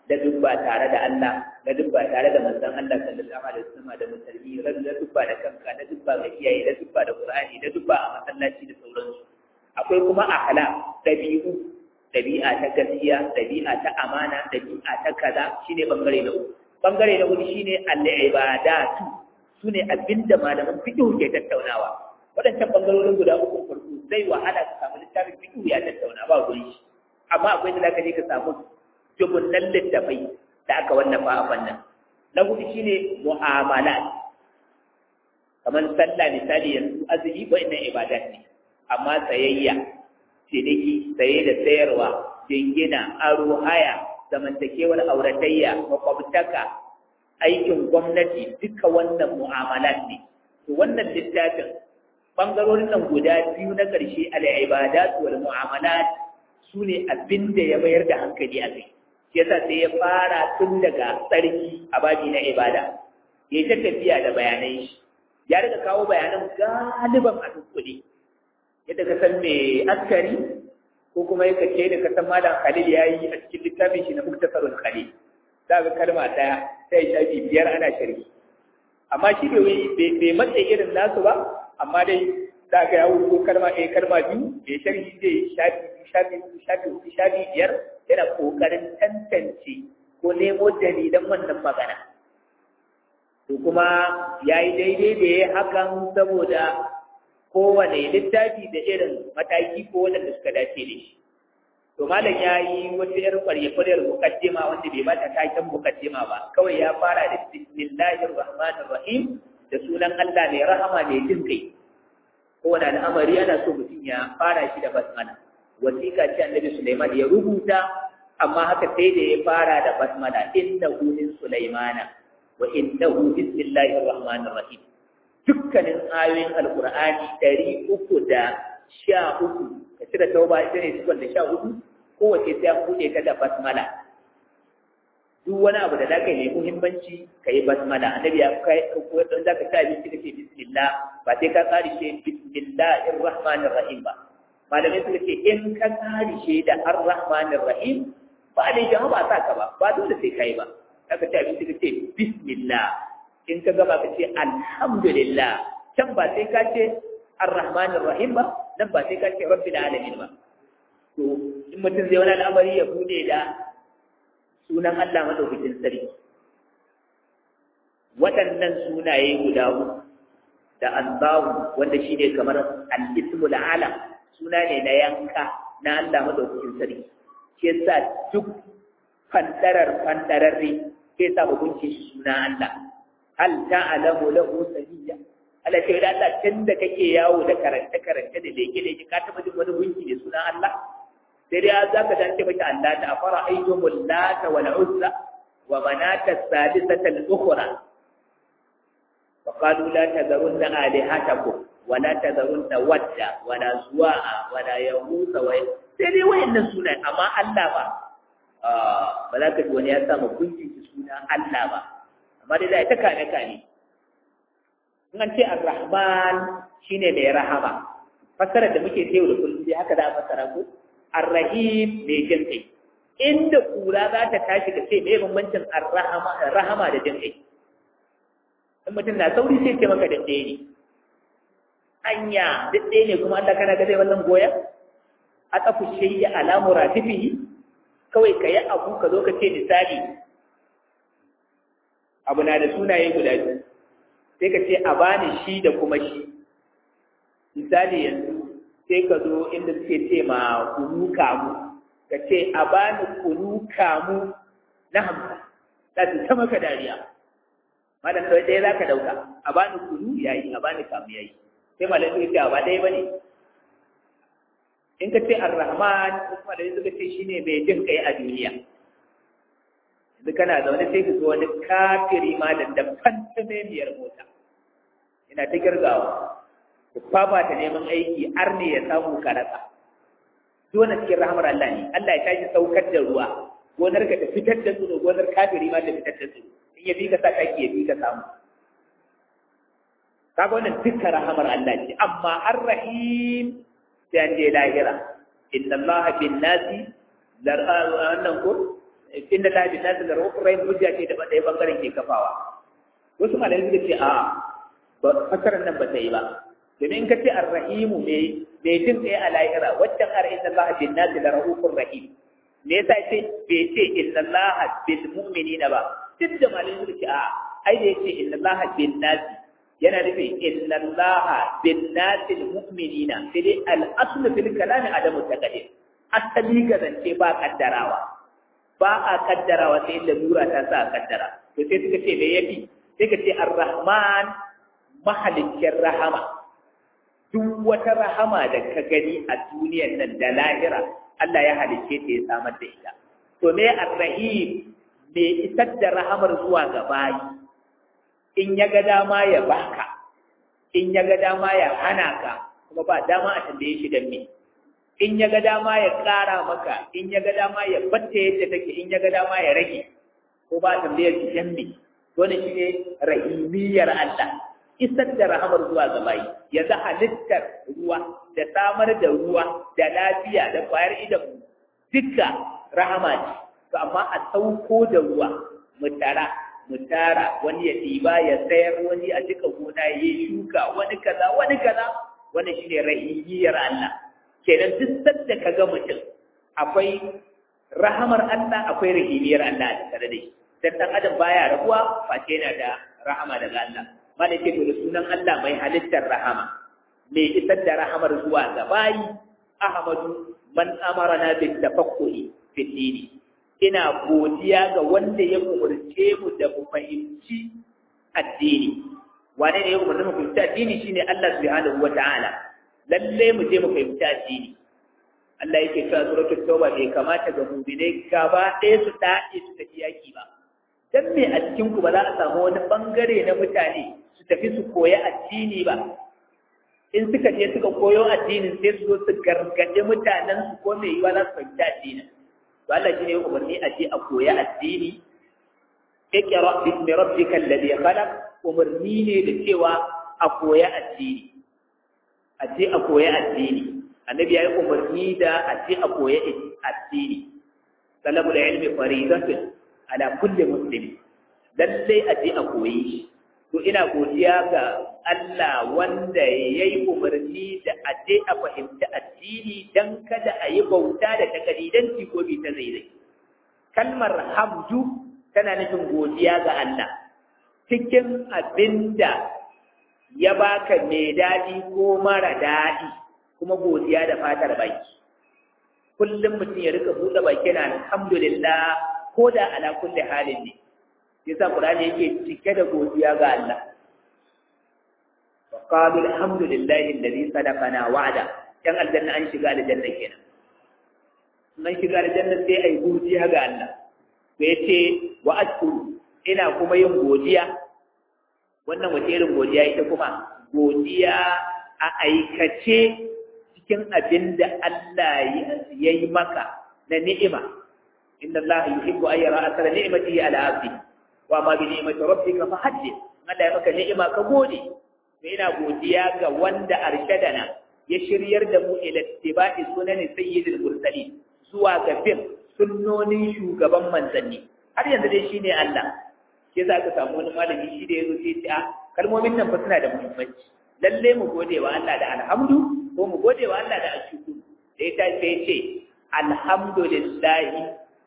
da dubba tare da Allah da dubba tare da manzon Allah sallallahu alaihi wasallam da musulmi da dubba da kanka da dubba ga iyaye da dubba da Qur'ani da dubba a masallaci da sauransu akwai kuma akhlaq dabi'u dabi'a ta gaskiya dabi'a ta amana dabi'a ta kaza shine bangare na uku bangare na hudu shine al-ibadatu sune abinda malaman fiqh ke tattaunawa waɗancan bangarorin guda uku farko zai wahala ka samu littafin fiqh ya tattauna ba gurin shi amma akwai da zaka je ka samu dubunnan littafai da aka wallafa a fannin na hudu shine mu'amalat kamar sallah misali yanzu azumi wa'annan ibadat ne amma sayayya ciniki saye da sayarwa jingina aro haya zamantakewar auratayya makwabtaka aikin gwamnati duka wannan mu'amalat ne to wannan littafin bangarorin nan guda biyu na ƙarshe al-ibadat wal mu'amalat su ne abin da ya mayar da hankali a kai shi yasa sai ya fara tun daga tsarki a babi na ibada ya ta tafiya da bayanai shi ya riga kawo bayanan galiban a dukkule yadda ka san mai askari ko kuma ya kace da ka san malam khalil ya yi a cikin littafin shi na muktasarul khalil za ga kalma ɗaya sai shafi biyar ana sharhi amma shi bai matse irin nasu ba amma dai za ga ya wuce kalma ɗaya kalma biyu bai sharhi zai shafi shafi shafi shafi biyar yana kokarin tantance ko nemo dalilan wannan magana to kuma ya yi daidai da ya hakan saboda kowane littafi da irin mataki ko waɗanda suka dace da shi to malam ya yi wata yar kwarye-kwaryar mukaddima wanda bai bata taken mukaddima ba kawai ya fara da bismillahir rahmanir rahim da sunan Allah mai rahama mai jin kai kowane al'amari ana so mutum ya fara shi da basmala wasiƙa ce annabi Sulaiman ya rubuta amma haka sai da ya fara da basmala innahu min Sulaimana wa innahu bismillahir rahmanir rahim dukkanin ayoyin alqur'ani ɗari uku da sha uku ka cire tauba ita ne sukun da sha uku kowace sai an buɗe ta da basmala duk wani abu da zaka yi muhimmanci ka yi basmala annabi ya kai ko don zaka ci abinci kake bismillah ba sai ka tsari shi bismillahir rahmanir rahim ba malamai suka ce in ka tsari shi da ar-rahmanir rahim ba ne jama'a ba sa ka ba ba dole sai kai ba zaka ci abinci kace bismillah in ka gama ka ce alhamdulillah can ba sai ka ce ar-rahmanir rahim ba nan ba sai ka ce rabbil alamin ba to in mutum zai wani al'amari ya bude da sunan Allah madaukakin sarki waɗannan sunaye guda uku da Allahu wanda shine kamar al-ismul alam suna ne na yanka na Allah madaukakin sarki shi yasa duk fantarar fantararre sai sa hukunci suna Allah hal ta'lamu lahu samiyya Allah ce da Allah tun da kake yawo da karanta karanta da leke leke ka taba jin wani gunki da suna Allah sai dai za ka dace mata Allah ta fara ayyumul lata wal uzza wa manata sadisata al ukhra wa qalu la tadharunna alihatakum wa la tadharunna wadda wa la suwa'a wa la yaghutha wa sai dai wayannan sunaye amma Allah ba ba za ka ji wani ya samu gunki suna Allah ba amma dai da ita kane kane in an ce ar-rahman shine mai rahama fasarar da muke sayo da kullum dai haka za a fasara ko ar-rahim mai jin kai inda kura za ta tashi ka ce mai bambancin ar-rahama rahama da jin kai in mutum na sauri sai ce maka daɗe ne anya daɗe ne kuma Allah kana ga zai wannan goya a tsafu shayya alamu ratifihi kawai ka yi abu ka zo ka ce misali abu na da sunaye guda biyu sai ka ce a bani shi da kuma shi misali yanzu sai ka zo inda suke ce ma kunu kamu ka ce a bani kunu kamu na hamsin za su ta maka dariya malam kawai ɗaya za ka ɗauka a bani kunu ya yi a bani kamu ya yi sai malam suka ce a ba ɗaya ba ne in ka ce ar-rahman kuma da suka ce shine mai jin kai a duniya yanzu kana zaune sai ka zo wani kafiri ma da dabban tsamemiyar mota ina ta girgawa ku fafa ta neman aiki har ne ya samu karasa dole cikin rahamar Allah ne Allah ya tashi saukar da ruwa gonar ka ta fitar da tsiro gonar kafiri ma ta fitar da tsiro in ya bi ka sa taki ya bi ka samu kaga wannan dukkan rahamar Allah ce amma ar-rahim sai an je lahira inna allaha bin nasi wannan ko inda la bi nasu da rahufur rahim hujja ce da ɗaya bangaren ke kafawa wasu malamai suka ce a ba fasarar nan ba ta yi ba domin in ka ce arrahimu mai mai jin tsaye a lahira waccan ar inna allaha bin nasi da rahufur rahim me yasa ce bai ce inna allaha bil mu'minina ba duk da malamai suka ce a ai da yace inna allaha bin nasi yana nufin inna allaha bin nasi mu'minina sai dai al aslu fil kalami adamu taqdir asali ga zance ba kaddarawa ba a kaddarawa sai da lura ta sa a kaddara to sai suka ce me yafi sai ka ce ar-rahman mahalikin rahama duk wata rahama da ka gani a duniyar nan da lahira Allah ya halicce ta ya samar da ita to me ar-rahim me isar da rahamar zuwa ga bayi in ya ga dama ya baka in ya ga dama ya hana ka kuma ba dama a tambaye shi dan me in ya ga dama ya ƙara maka in ya ga dama ya batta yadda take in ya ga dama ya rage ko ba tambayar shi dan me dole shi ne rahimiyar Allah isar da rahamar zuwa ga bayi yanzu halittar ruwa da samar da ruwa da lafiya da kwayar idan duka rahama ce to amma a sauko da ruwa mu tara mu tara wani ya ɗiba ya sayar wani a cika gona ya yi shuka wani kaza wani kaza wannan shine rahimiyar Allah kenan duk sanda ka ga mutum akwai rahamar Allah akwai rahimiyar Allah a tare da shi dan dan adam baya rabuwa face yana da rahama daga Allah malai ce to da sunan Allah mai halittar rahama mai isar da rahamar zuwa ga bayi ahmadu man amarana bil tafakkuri fil dini ina godiya ga wanda ya umurce mu da mu fahimci addini wane ne ya umarci mu fahimci addini shine Allah subhanahu wataala lalle mu je mu fahimci addini Allah yake cewa suratul tauba bai kamata ga mu'minai gaba ɗaya su daɗe su tafi yaki ba dan me a cikin ku ba za a samu wani bangare na mutane su tafi su koya addini ba in suka je suka koyo addinin sai su zo su gargaɗe mutanen su ko mai yiwa za su fahimci addinin to Allah shi ne umarni a je a koya addini iqra bismi rabbikal ladhi khalaq umarni ne da cewa a koya addini a je a koya addini annabi yayi umarni da a je a koya addini talabul ilmi faridatun ala kulli muslim lalle a je a koyi shi to ina godiya ga Allah wanda yayi umarni da a je a fahimci addini dan kada a yi bauta da takalidanci ko bi ta zaizai kalmar hamdu tana nufin godiya ga Allah cikin abinda ya baka mai daɗi ko mara daɗi kuma godiya da fatar baki kullum mutum ya rika buɗe baki na alhamdulillah ko da ala kulli halin ne yasa qur'ani yake cike da godiya ga Allah wa qalu alhamdulillahi alladhi sadaqana wa'ada dan aljanna an shiga aljanna kenan nan shiga aljanna sai ai godiya ga Allah sai yace wa ashkuru ina kuma yin godiya wannan wace irin godiya ita kuma godiya a aikace cikin abin da Allah ya yi maka na ni'ima inna Allah yuhibbu an yara asara ni'matihi ala abdi wa ma bi ni'mati rabbika fa haddith Allah ya maka ni'ima ka gode to ina godiya ga wanda arshadana ya shiryar da mu ila ittiba'i sunan sayyidil mursalin zuwa ga bin sunnonin shugaban manzanni har yanzu dai shine Allah ke za ka samu wani malami shi da ya zo sai a kalmomin nan fa suna da muhimmanci lalle mu gode wa Allah da alhamdu ko mu gode wa Allah da ashkuru da ita sai ce alhamdulillahi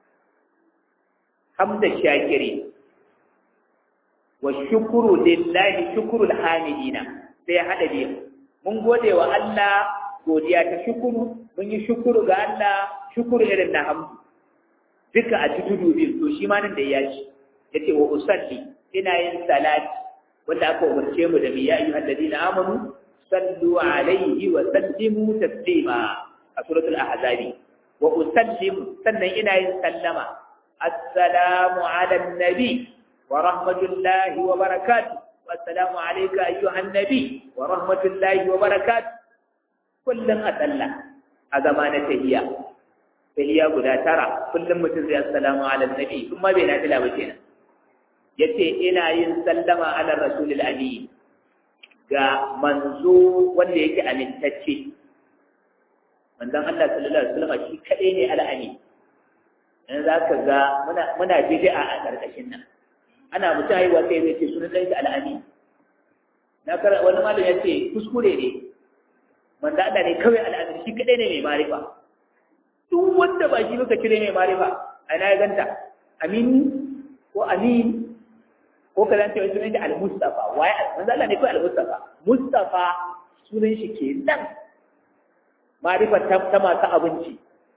hamda shakiri wa shukuru lillahi shukurul hamidina sai hada biyu mun gode wa Allah godiya ta shukuru mun yi shukuru ga Allah shukuru irin na hamdu duka a tudu biyu to shi ma nan da ya ci yace wa usalli ina yin salati wanda aka umarce mu da ya ayyuhal ladina amanu sallu alaihi wa sallimu taslima a suratul ahzabi wa usallimu sannan ina yin sallama assalamu ala nabi wa rahmatullahi wa barakatuh assalamu alayka ayyuhan nabi wa rahmatullahi wa barakatuh kullum a sallah a zama na tahiyya tahiyya guda tara kullum mutum zai assalamu ala nabi kuma bai na tila ba kenan yace ina yin sallama ala rasulil amin ga manzo wanda yake amintacce manzon Allah sallallahu alaihi wasallam shi kadai ne al-amin in za ka ga muna bid'a a ƙarƙashin nan ana mutum haihuwa sai zai ce sunan ɗansa al'ami na kara wani malam ya ce kuskure ne manzo Allah ne kawai al'ami shi kadai ne mai marifa duk wanda ba shi muka cire mai marifa a ina ya ganta amini ko amin ko ka zanta wani sunan shi al-mustafa waye manzo Allah ne kawai al-mustafa mustafa sunan shi ke nan marifa ta masu abinci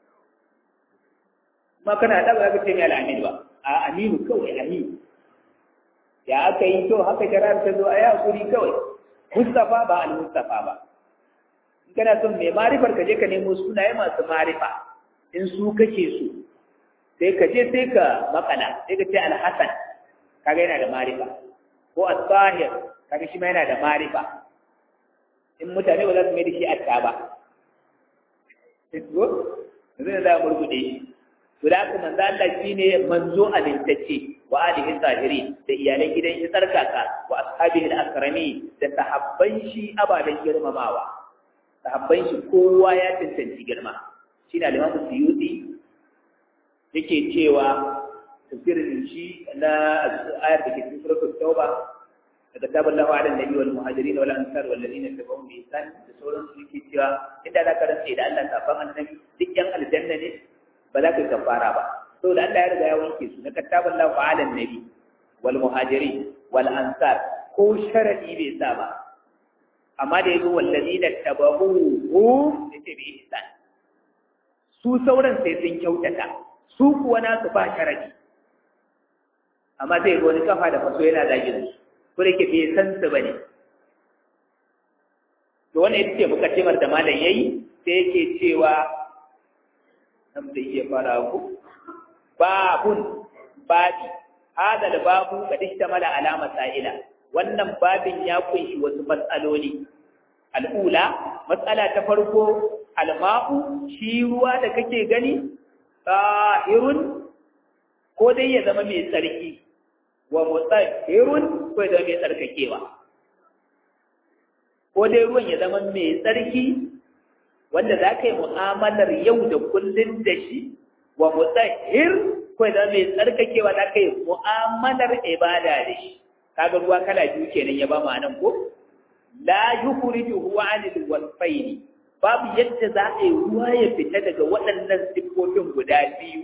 ma kana da ba ka ce mai al'amin ba a aminu kawai aminu ya aka yi to haka shari'ar ta zo a yi hakuri kawai mustafa ba al-mustafa ba in kana son mai marifar ka je ka nemo sunaye masu marifa in su kake so sai ka je sai ka makala sai ka ce al-hasan kaga yana da marifa ko as-sahir kaga shi ma yana da marifa in mutane ba za su mai da shi atta ba ko zai da murgude shi to da haka manzo Allah shine manzo alintacce wa alihi zahiri da iyalan gidan shi tsarkaka wa ashabihi al-akrami da sahabban shi ababen girmamawa sahabban shi kowa ya tantance girma shine al-Imam Suyuti yake cewa tafsirin shi na ayar da ke cikin suratul Tauba daga taballahu ala nabi wal muhajirin wal ansar wal ladina tabi'un bi ihsan da sauran su yake cewa inda za ka rantsa da Allah kafan annabi duk yan aljanna ne ba za ka kafara ba saboda Allah ya riga ya wanke su na kataban lahu ala nabi wal muhajiri wal ansar ko sharadi bai sa ba amma da yazo wallazina tabahu yace bi ihsan su sauran sai sun kyautata su kuwa na su ba sharadi amma sai ga wani kafa da faso yana zagin su ko da ke bai san su bane to wannan ita ce mukaddimar da malam yayi sai yake cewa nan da iya fara ku babun babi hada da babu kad ishtamala ala masaila wannan babin ya kunshi wasu matsaloli al'ula matsala ta farko alma'u shi ruwa da kake gani tahirun ko dai ya zama mai tsarki wa mutahhirun ko ya zama mai tsarkakewa ko dai ruwan ya zama mai tsarki wanda za ka yi mu'amalar yau da kullum da shi wa mutahhir ko da mai tsarkakewa za ka yi mu'amalar ibada da shi kaga ruwa kala biyu kenan ya ba mu anan ko la yukhrijuhu anil wasfayn babu yadda za a yi ruwa ya fita daga waɗannan siffofin guda biyu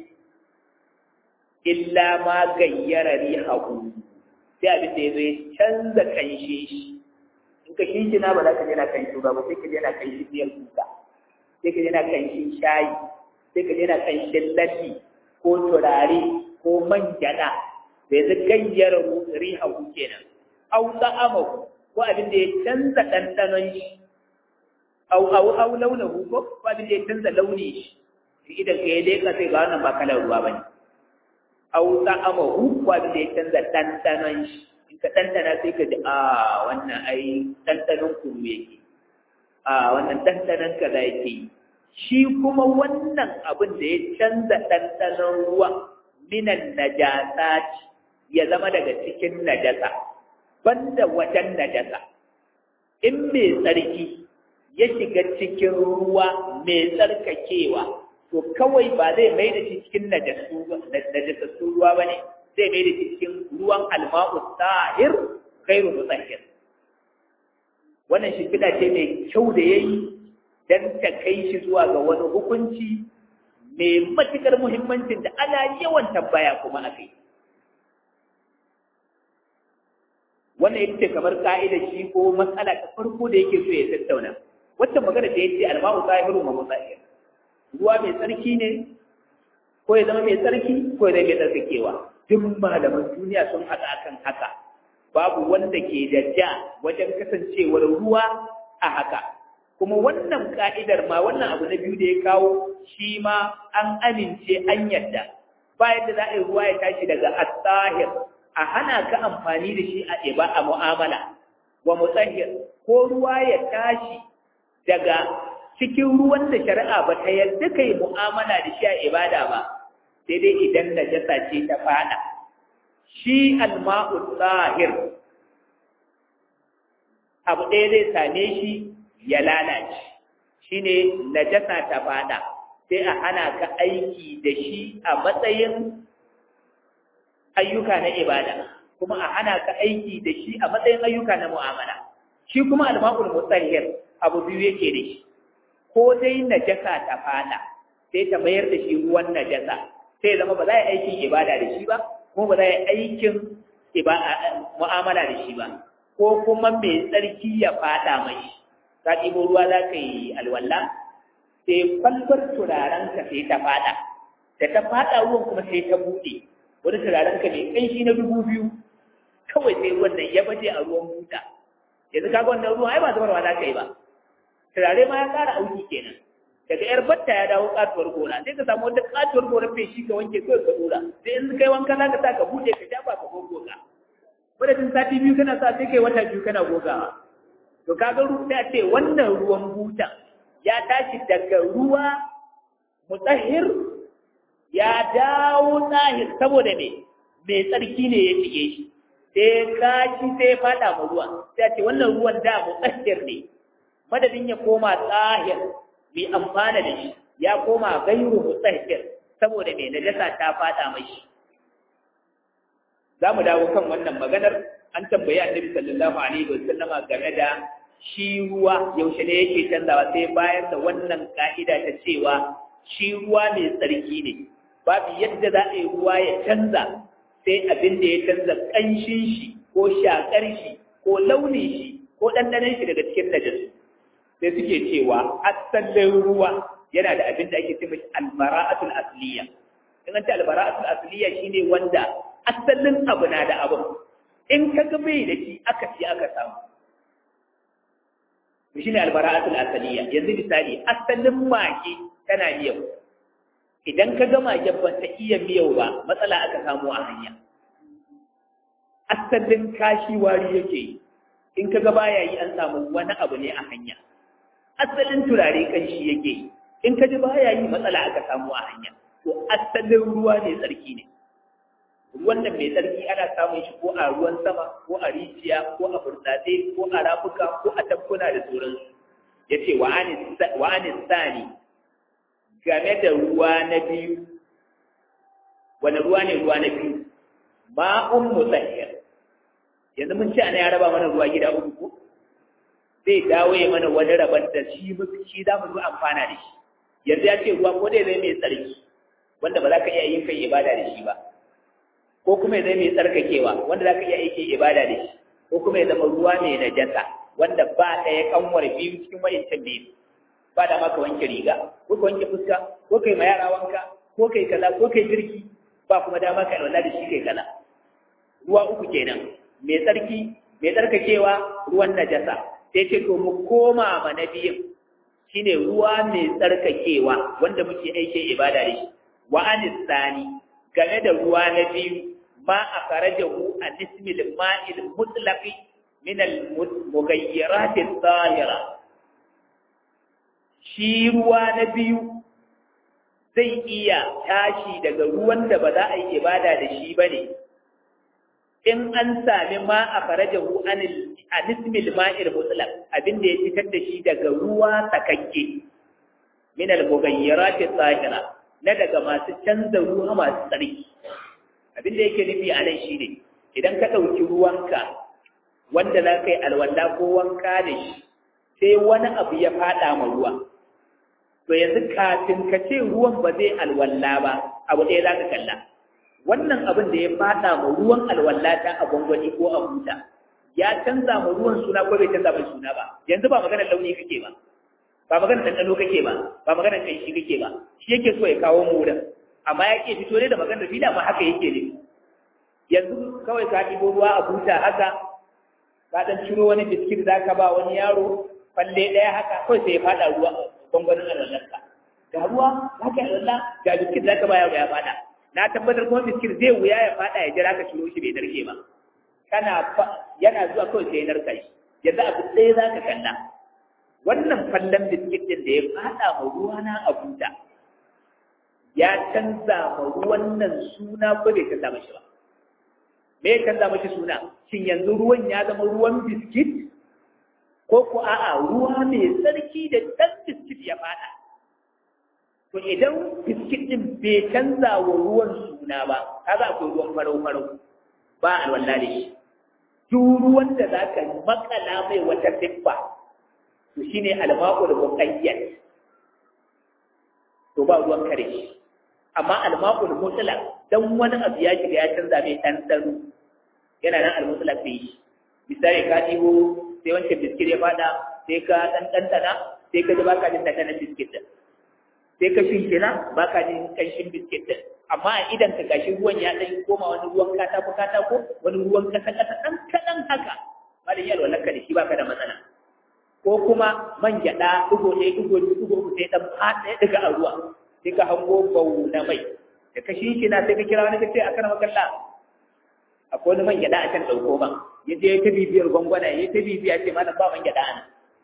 illa ma gayyara rihahu sai abin da ya zo ya canza kanshe shi in ka shinshina ba za ka je na kanshi ba sai ka je na kanshi biyar kuka sai ka yana kanshin shayi sai ka yana kanshin lafi ko turare ko man gyada da yanzu gayyar riha ku kenan au ta'amahu ko abin da ya canza ɗanɗanon shi au au au launahu ko ko abin da ya canza launi shi idan ka yi leka sai ga wannan ba kalar ruwa bane au ta'amahu ko abin da ya canza ɗanɗanon shi in ka ɗanɗana sai ka ji a wannan ai ɗanɗanon kuru yake a wannan ɗanɗanon kaza yake yi shi kuma wannan abin da ya canza ɗanɗanon ruwa minan najasa ya zama daga cikin najasa banda wajen najasa in mai tsarki ya shiga cikin ruwa mai tsarkakewa to kawai ba zai mai da shi cikin najasassun ruwa ba ne zai mai da shi cikin ruwan alma'u tahir khairu mutahhir wannan shimfiɗa ce mai kyau da ya yi don ta kai shi zuwa ga wani hukunci mai matuƙar muhimmancin da ana yawan tambaya kuma a kai. Wannan ita ce kamar ka'idar shi ko matsala ta farko da yake so ya tattauna. Wacce magana da ya ce alma'u zahiru ma mutsahir. Ruwa mai tsarki ne, ko ya zama mai tsarki, ko ya zama mai tsarkakewa. Duk malaman duniya sun haɗa akan haka. Babu wanda ke da ja wajen kasancewar ruwa a haka. kuma wannan ka'idar ma wannan abu na biyu da ya kawo shi ma an amince an yadda ba yadda za a yi ruwa ya tashi daga at-tahir a hana ka amfani da shi a iba a mu'amala wa mutahhir ko ruwa ya tashi daga cikin ruwan da shari'a ba ta yadda kai mu'amala da shi a ibada ba sai dai idan najasa ce ta fada shi al-ma'u tahir abu ɗaya zai same shi ya lalace shine najasa ta fada sai a hana ka aiki da shi a matsayin ayyuka na ibada kuma a hana ka aiki da shi a matsayin ayyuka na mu'amala shi kuma alma'ul mutahhir abu biyu yake da shi ko dai najasa ta fada sai ta mayar da shi ruwan najasa sai zama ba za a yi aikin ibada da shi ba kuma ba za a yi aikin mu'amala da shi ba ko kuma mai tsarki ya fada mai ka ɗibo ruwa za ka yi alwala sai kwalbar turarenka sai ta fada da ta fada ruwan kuma sai ta buɗe wani turarenka mai ƙanshi na dubu biyu kawai sai wannan ya baje a ruwan buta yanzu kaga wannan ruwan ai ba zubarwa za ka yi ba turare ma ya ƙara auki kenan daga yar batta ya dawo katuwar gona sai ka samu wata katuwar gona feshi ka wanke kawai ka dora sai in kai wanka za ka sa ka buɗe ka shafa ka gogoga madadin sati biyu kana sa sai kai wata biyu kana gogawa to kaga ruwa ce wannan ruwan buta ya tashi daga ruwa mutahhir ya dawo tsahir saboda me mai tsarki ne ya shige shi sai kashi sai fada ma ruwa sai ce wannan ruwan da mutahhir ne madadin ya koma tsahir mai amfana da shi ya koma gairu mutahhir saboda mai najasa ta fada mashi za mu dawo kan wannan maganar an tambayi annabi sallallahu alaihi wa sallama game da shi ruwa yaushe ne yake canzawa sai bayar da wannan ka'ida ta cewa shi ruwa mai tsarki ne babu yadda za a yi ruwa ya canza sai abin da ya canza ƙanshin shi ko shakar shi ko launin shi ko ɗanɗanon shi daga cikin najasu sai suke cewa asalin ruwa yana da abin da ake ce mashi albara'atul asliya in an ce albara'atul asliya shine wanda asalin abu na da abin in ka ga bai da shi aka ci aka samu to shine albara'atul asliya yanzu misali asalin mage tana miyau idan ka ga mage ba ta iya miyau ba matsala aka samu a hanya asalin kashi wari yake yi in ka ga baya yi an samu wani abu ne a hanya asalin turare kanshi yake yi in ka ji baya yi matsala aka samu a hanya to asalin ruwa ne tsarki ne ruwan nan mai tsarki ana samun shi ko a ruwan sama ko a rijiya ko a burtsatse ko a rafuka ko a tafkuna da sauransu ya ce wa anis sani game da ruwa na biyu wani ruwa ne ruwa na biyu ma'un musahir yanzu mun ce ana ya raba mana ruwa gida uku ko zai dawo ya mana wani rabar da shi shi za mu zo amfana da shi yanzu ya ce ruwa ko dai zai mai tsarki wanda ba za ka iya yin kai ibada da shi ba ko kuma ya zai mai tsarkakewa wanda za ka iya aiki ibada da shi ko kuma ya zama ruwa mai najasa wanda ba ɗaya kanwar biyu cikin wa'incan biyu ba da maka wanke riga ko ka wanke fuska ko kai ma yara wanka ko kai kaza ko kai girki ba kuma dama ka alwala da shi kai kaza ruwa uku kenan mai tsarki mai tsarkakewa ruwan najasa sai ce to mu koma ma na biyun shine ruwa mai tsarkakewa wanda muke aike ibada da shi wa anisani game da ruwa na biyu ma a farajahu a nismil ma'il mutlaqi min al mughayyirat adh-dhahira shi ruwa na biyu zai iya tashi daga ruwan da ba za a yi ibada da shi bane in an sami ma a farajahu an nismil ma'il mutlaq abin da ya fitar da shi daga ruwa sakakke min al mughayyirat adh-dhahira na daga masu canza ruwa masu tsarki abin da yake nufi a nan shine idan ka ɗauki ruwanka wanda za ka yi alwala ko wanka da shi sai wani abu ya faɗa ma ruwa to yanzu kafin ka ce ruwan ba zai alwala ba abu ɗaya za ka kalla wannan abin da ya faɗa ma ruwan alwala ta a gwangwani ko a buta ya canza ma ruwan suna ko bai canza mai suna ba yanzu ba maganar launi kake ba ba maganar ɗanɗano kake ba ba maganar ƙanshi kake ba shi yake so ya kawo mu wurin amma ya ke fito ne da maganar fila ma haka yake ne yanzu kawai ka ɗibo ruwa a buta haka ka ɗan ciro wani biskit za ka ba wani yaro falle ɗaya haka kawai sai ya faɗa ruwa gwangwanin alwallarka ga ruwa za ka yi alwalla ga biskit za ka ba yaro ya faɗa na tabbatar kuma biskit zai wuya ya faɗa ya jira ka ciro shi bai narke ba kana yana zuwa kawai sai ya narka shi yanzu abu ɗaya za ka kalla wannan fallon biskit ɗin da ya faɗa ma ruwa na a buta ya canza ma ruwan nan suna ko bai canza mashi ba me ya canza mashi suna shin yanzu ruwan ya zama ruwan biskit ko ko a'a ruwa mai tsarki da ɗan biskit ya fada to idan biskit din bai canza wa ruwan suna ba kaga akwai ruwan farau farau ba alwala da shi duk ruwan da za ka makala mai wata siffa to shine almaqul muqayyad to ba ruwan kare shi amma almaqul mutlaq dan wani abu ya shiga ya canza mai ɗanɗano yana nan almutlaq bai shi misali ka ɗibo sai wancan biskit ya fada sai ka ɗan ɗanɗana sai ka ji ba ka jin ɗanɗanon biskit ɗin sai ka shinkina ba ka jin ƙanshin biskit ɗin amma a idan ka gashi ruwan ya ɗan koma wani ruwan katako katako wani ruwan kasa kasa ɗan kaɗan haka malin yalwa laka da shi ba ka da matsala ko kuma man gyaɗa ɗigo ɗaya ɗigo ɗigo ɗigo sai ɗan faɗa ya ɗiga a ruwa sai ka hango bau na mai da ka shinkina sai ka kira wani ka ce a kana makalla akwai wani man gyaɗa a can ɗauko ba ya je ya ta bibiyar gwangwana ya ta bibiya ce malam ba man gyaɗa ana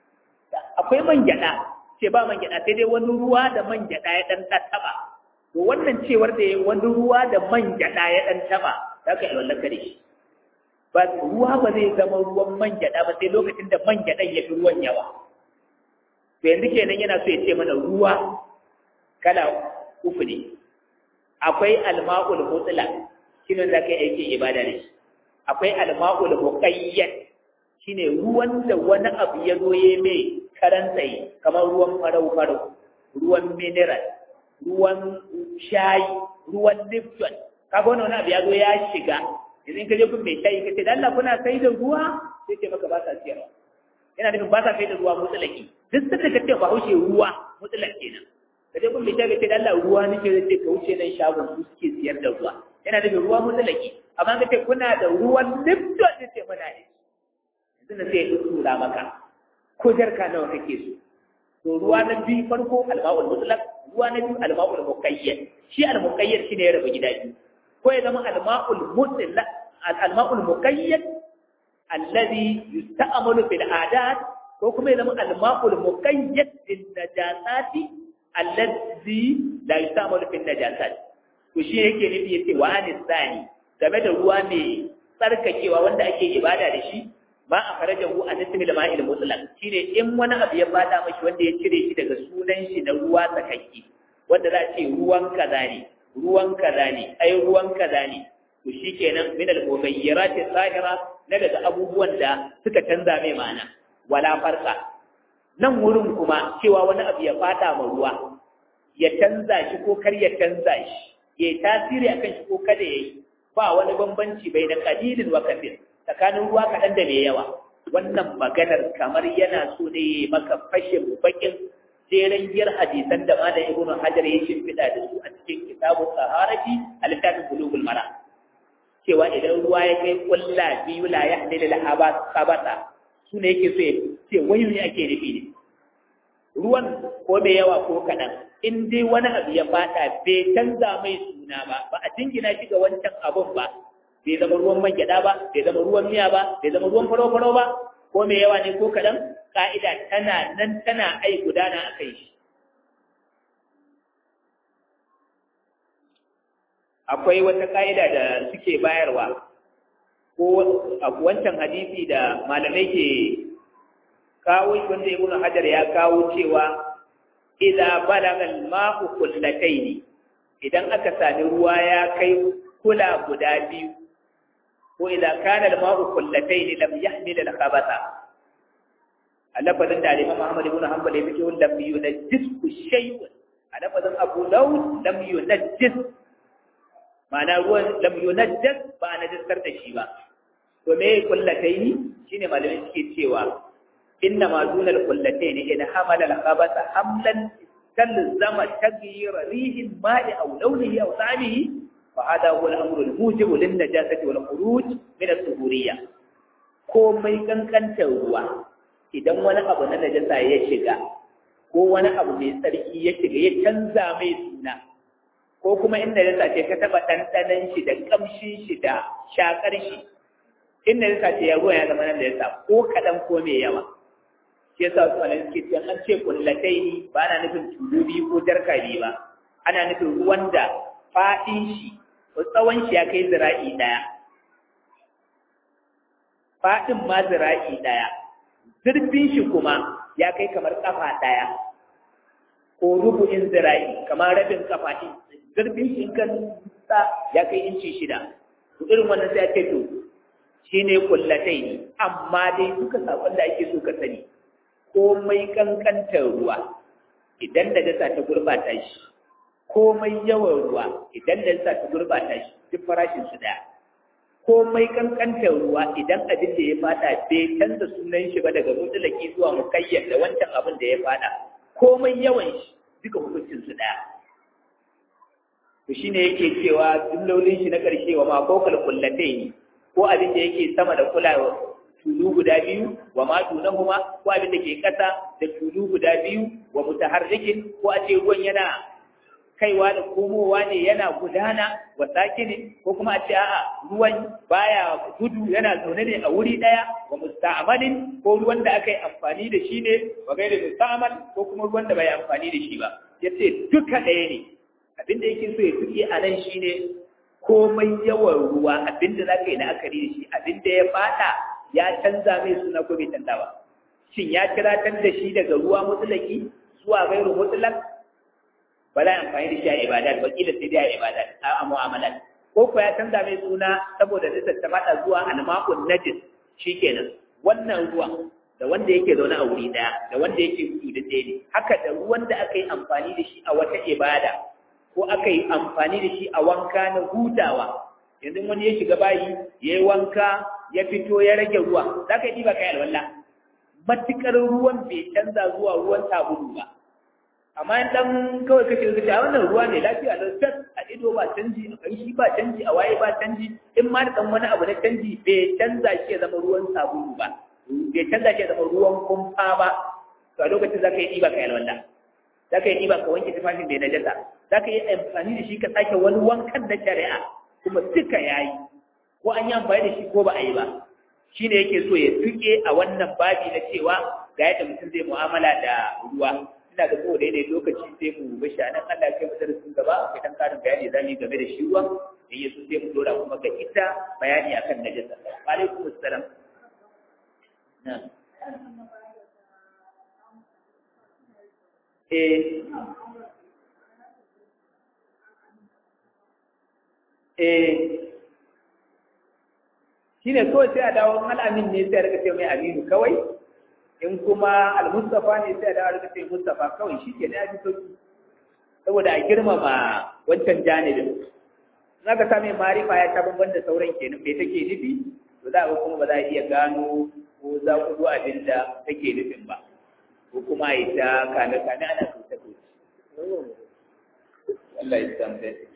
akwai man gyaɗa ce ba man gyaɗa sai dai wani ruwa da man gyaɗa ya ɗan taɓa to wannan cewar da wani ruwa da man gyaɗa ya ɗan taɓa za ka yi wallan kare shi ba ruwa ba zai zama ruwan man gyaɗa ba sai lokacin da man gyaɗan ya fi ruwan yawa to yanzu kenan yana so ya ce mana ruwa kala uku ne akwai alma'ul mutlaq shine za ka yi aikin ibada da shi akwai alma'ul muqayyad shine ruwan da wani abu ya zo ya mai karan tsaye kamar ruwan farau farau ruwan mineral ruwan shayi ruwan lipton kaga wannan wani abu ya zo ya shiga idan ka je kun mai shayi kace dan Allah kuna sai da ruwa sai ce maka ba sa siyarwa yana nufin ba sa sai da ruwa mutlaki duk sanda ka ce ba haushe ruwa mutlak kenan ka je kun mai shayi kace dan Allah ruwa nake zai ce ka wuce nan shagon su suke siyar da ruwa yana nufin ruwa mutlaki amma ka ce kuna da ruwan lipton sai ce muna ne yanzu na sai ya tura maka ko jarka nawa kake so to ruwa na biyu farko alma'ul mutlaq ruwa na biyu alma'ul muqayyad shi al-muqayyad shine ya rabu gida biyu ko ya zama alma'ul mutlaq al-ma'ul muqayyad alladhi yusta'malu fil adat ko kuma ya zama alma'ul muqayyad fil najasati alladhi la yusta'malu fil najasat to shi yake nufi yace wa anisani game da ruwa mai tsarkakewa wanda ake ibada da shi ma a farajahu a nismi ma'il mutlaq shine in wani abu ya fada mashi wanda ya cire shi daga sunan shi na ruwa tsakakke wanda za a ce ruwan kaza ne ruwan kaza ne ai ruwan kaza ne to shikenan min al-mughayyirat al-zahira na daga abubuwan da suka canza mai ma'ana wala farqa nan wurin kuma cewa wani abu ya fada ma ruwa ya canza shi ko kar ya canza shi ya tasiri akan shi ko kada yayi ba wani bambanci bai da qalilin wa kathir tsakanin ruwa kaɗan da mai yawa wannan maganar kamar yana so ne maka fashin bakin jeren giyar hadisan da malam ibn hajar ya shimfiɗa da su a cikin kitabun saharati a littafin bulugul mara cewa idan ruwa ya kai kulla biyu la ya halilu la habata su ne yake so ya ce wani ne ake nufi ne ruwan ko mai yawa ko kaɗan in dai wani abu ya faɗa bai canza mai suna ba ba a jingina shi ga wancan abun ba bai zama ruwan man gyaɗa ba bai zama ruwan miya ba bai zama ruwan faro-faro ba ko mai yawa ne ko kaɗan ƙa'ida tana nan tana ai gudana a kai shi akwai wata ƙa'ida da suke bayarwa ko a wancan hadisi da malamai ke kawo shi wanda ibnu hajar ya kawo cewa idza balagha al-ma'u kullatayn idan aka sami ruwa ya kai kula guda biyu ko idan kana al-ma'u kullatayn lam yahmil al-khabatha alafadin da Imam Muhammad ibn Hanbal ya fice lam yunajjis shay'un alafadin Abu Dawud lam yunajjis ma'ana ruwan lam yunajjis ba na jiskar da shi ba to me kullatayn shine malamin suke cewa inna ma dunal kullatayn in hamala al-khabatha hamlan talzama taghyir rihin ma'i aw lawnihi aw ta'amihi فهذا هو الأمر الموجب للنجاسة والخروج من الطهورية komai kankantar ruwa idan wani abu na najasa ya shiga ko wani abu mai tsarki ya shiga ya canza mai suna ko kuma in najasa ce ka taba ɗanɗanan shi da ƙamshin shi da shakar shi in najasa ce ya ruwa ya zama na najasa ko kaɗan ko mai yawa shi yasa wasu malamai suke cewa an ce kullatai ni ba ana nufin tulu biyu ko jarka biyu ba ana nufin ruwan da faɗin shi tsawon shi ya kai zira'i ɗaya faɗin ma zira'i ɗaya zurfin shi kuma ya kai kamar ƙafa ɗaya ko rubu'in zira'i kamar rabin kafa ɗin zurfin shi kan sa ya kai inci shida to irin wannan sai ake to shine kullatai ne amma dai duka sakon da ake so ka sani komai kankantar ruwa idan da dasa ta gurbata shi komai yawan ruwa idan da dasa ta gurbata shi duk farashin su daya komai kankantar ruwa idan abin da ya fada bai canza sunan shi ba daga mutulaki zuwa mukayyar da wancan abin da ya fada komai yawan shi duka hukuncin su daya to shine yake cewa jumlolin shi na ƙarshe wa ma kokal kullatai ko abin da yake sama da kulawa tulu guda biyu wa ma dunahuma ko abin da ke ƙasa da tulu guda biyu wa mutaharrikin ko a ce ruwan yana kaiwa da komowa ne yana gudana wa sakinin ko kuma a ce a'a ruwan baya gudu yana zaune ne a wuri daya wa musta'malin ko ruwan da aka yi amfani da shi ne wa gairi musta'mal ko kuma ruwan da bai amfani da shi ba yace duka ɗaya ne abinda yake so ya tuki a nan shine komai yawan ruwa abinda za ka yi la'akari da shi abinda ya fada ya canza mai suna ko bai canza ba shin ya kiratar da shi daga ruwa mutulaki zuwa gairu mutulak ba za a amfani da shi a ibadat ba kila sai dai a ibadat a mu'amalat ko ko ya canza mai suna saboda nisar ta fada zuwa almaqun najis shikenan wannan ruwan da wanda yake zaune a wuri daya da wanda yake gudu da ɗaya ne haka da ruwan da aka yi amfani da shi a wata ibada ko aka yi amfani da shi a wanka na hutawa yanzu wani ya shiga bayi ya yi wanka ya fito ya rage ruwa za ka yi ba ka yi alwala matuƙar ruwan bai canza zuwa ruwan sabulu ba amma in dan kawai kake da a wannan ruwa ne lafiya da tas a ido ba canji a ƙarshi ba canji a waye ba canji in ma da wani abu na canji bai canza shi ya zama ruwan sabulu ba bai canza shi ya zama ruwan kumfa ba to a lokacin za ka yi ɗiba ka yi alwala za ka yi ɗiba ka wanke tufafin da ya najasa za ka yi amfani da shi ka sake wani wankan na shari'a kuma duka ya yi ko an yi amfani da shi ko ba a yi ba shi ne yake so ya tuke a wannan babi na cewa ga yadda mutum zai mu'amala da ruwa ina ga kowane ne lokaci sai mu bashi a nan Allah kai mu darasin gaba akwai dan karin bayani za mu yi game da shi ruwa in yaso sai mu dora kuma ga ita bayani akan najasa wa alaikum assalam na eh eh shine kawai sai a dawo al'amin ne sai a rika ce mai aminu kawai in kuma al-mustafa ne sai a dawo rika ce mustafa kawai shi ke da ya fi sauki saboda a girmama wancan janibin in aka same marifa ya ta bamban da sauran kenan me take nufi to za a kuma ba za a iya gano ko za ku zo abin da take nufin ba ko kuma a yi ta kame kame ana kusa kusa Allah ya san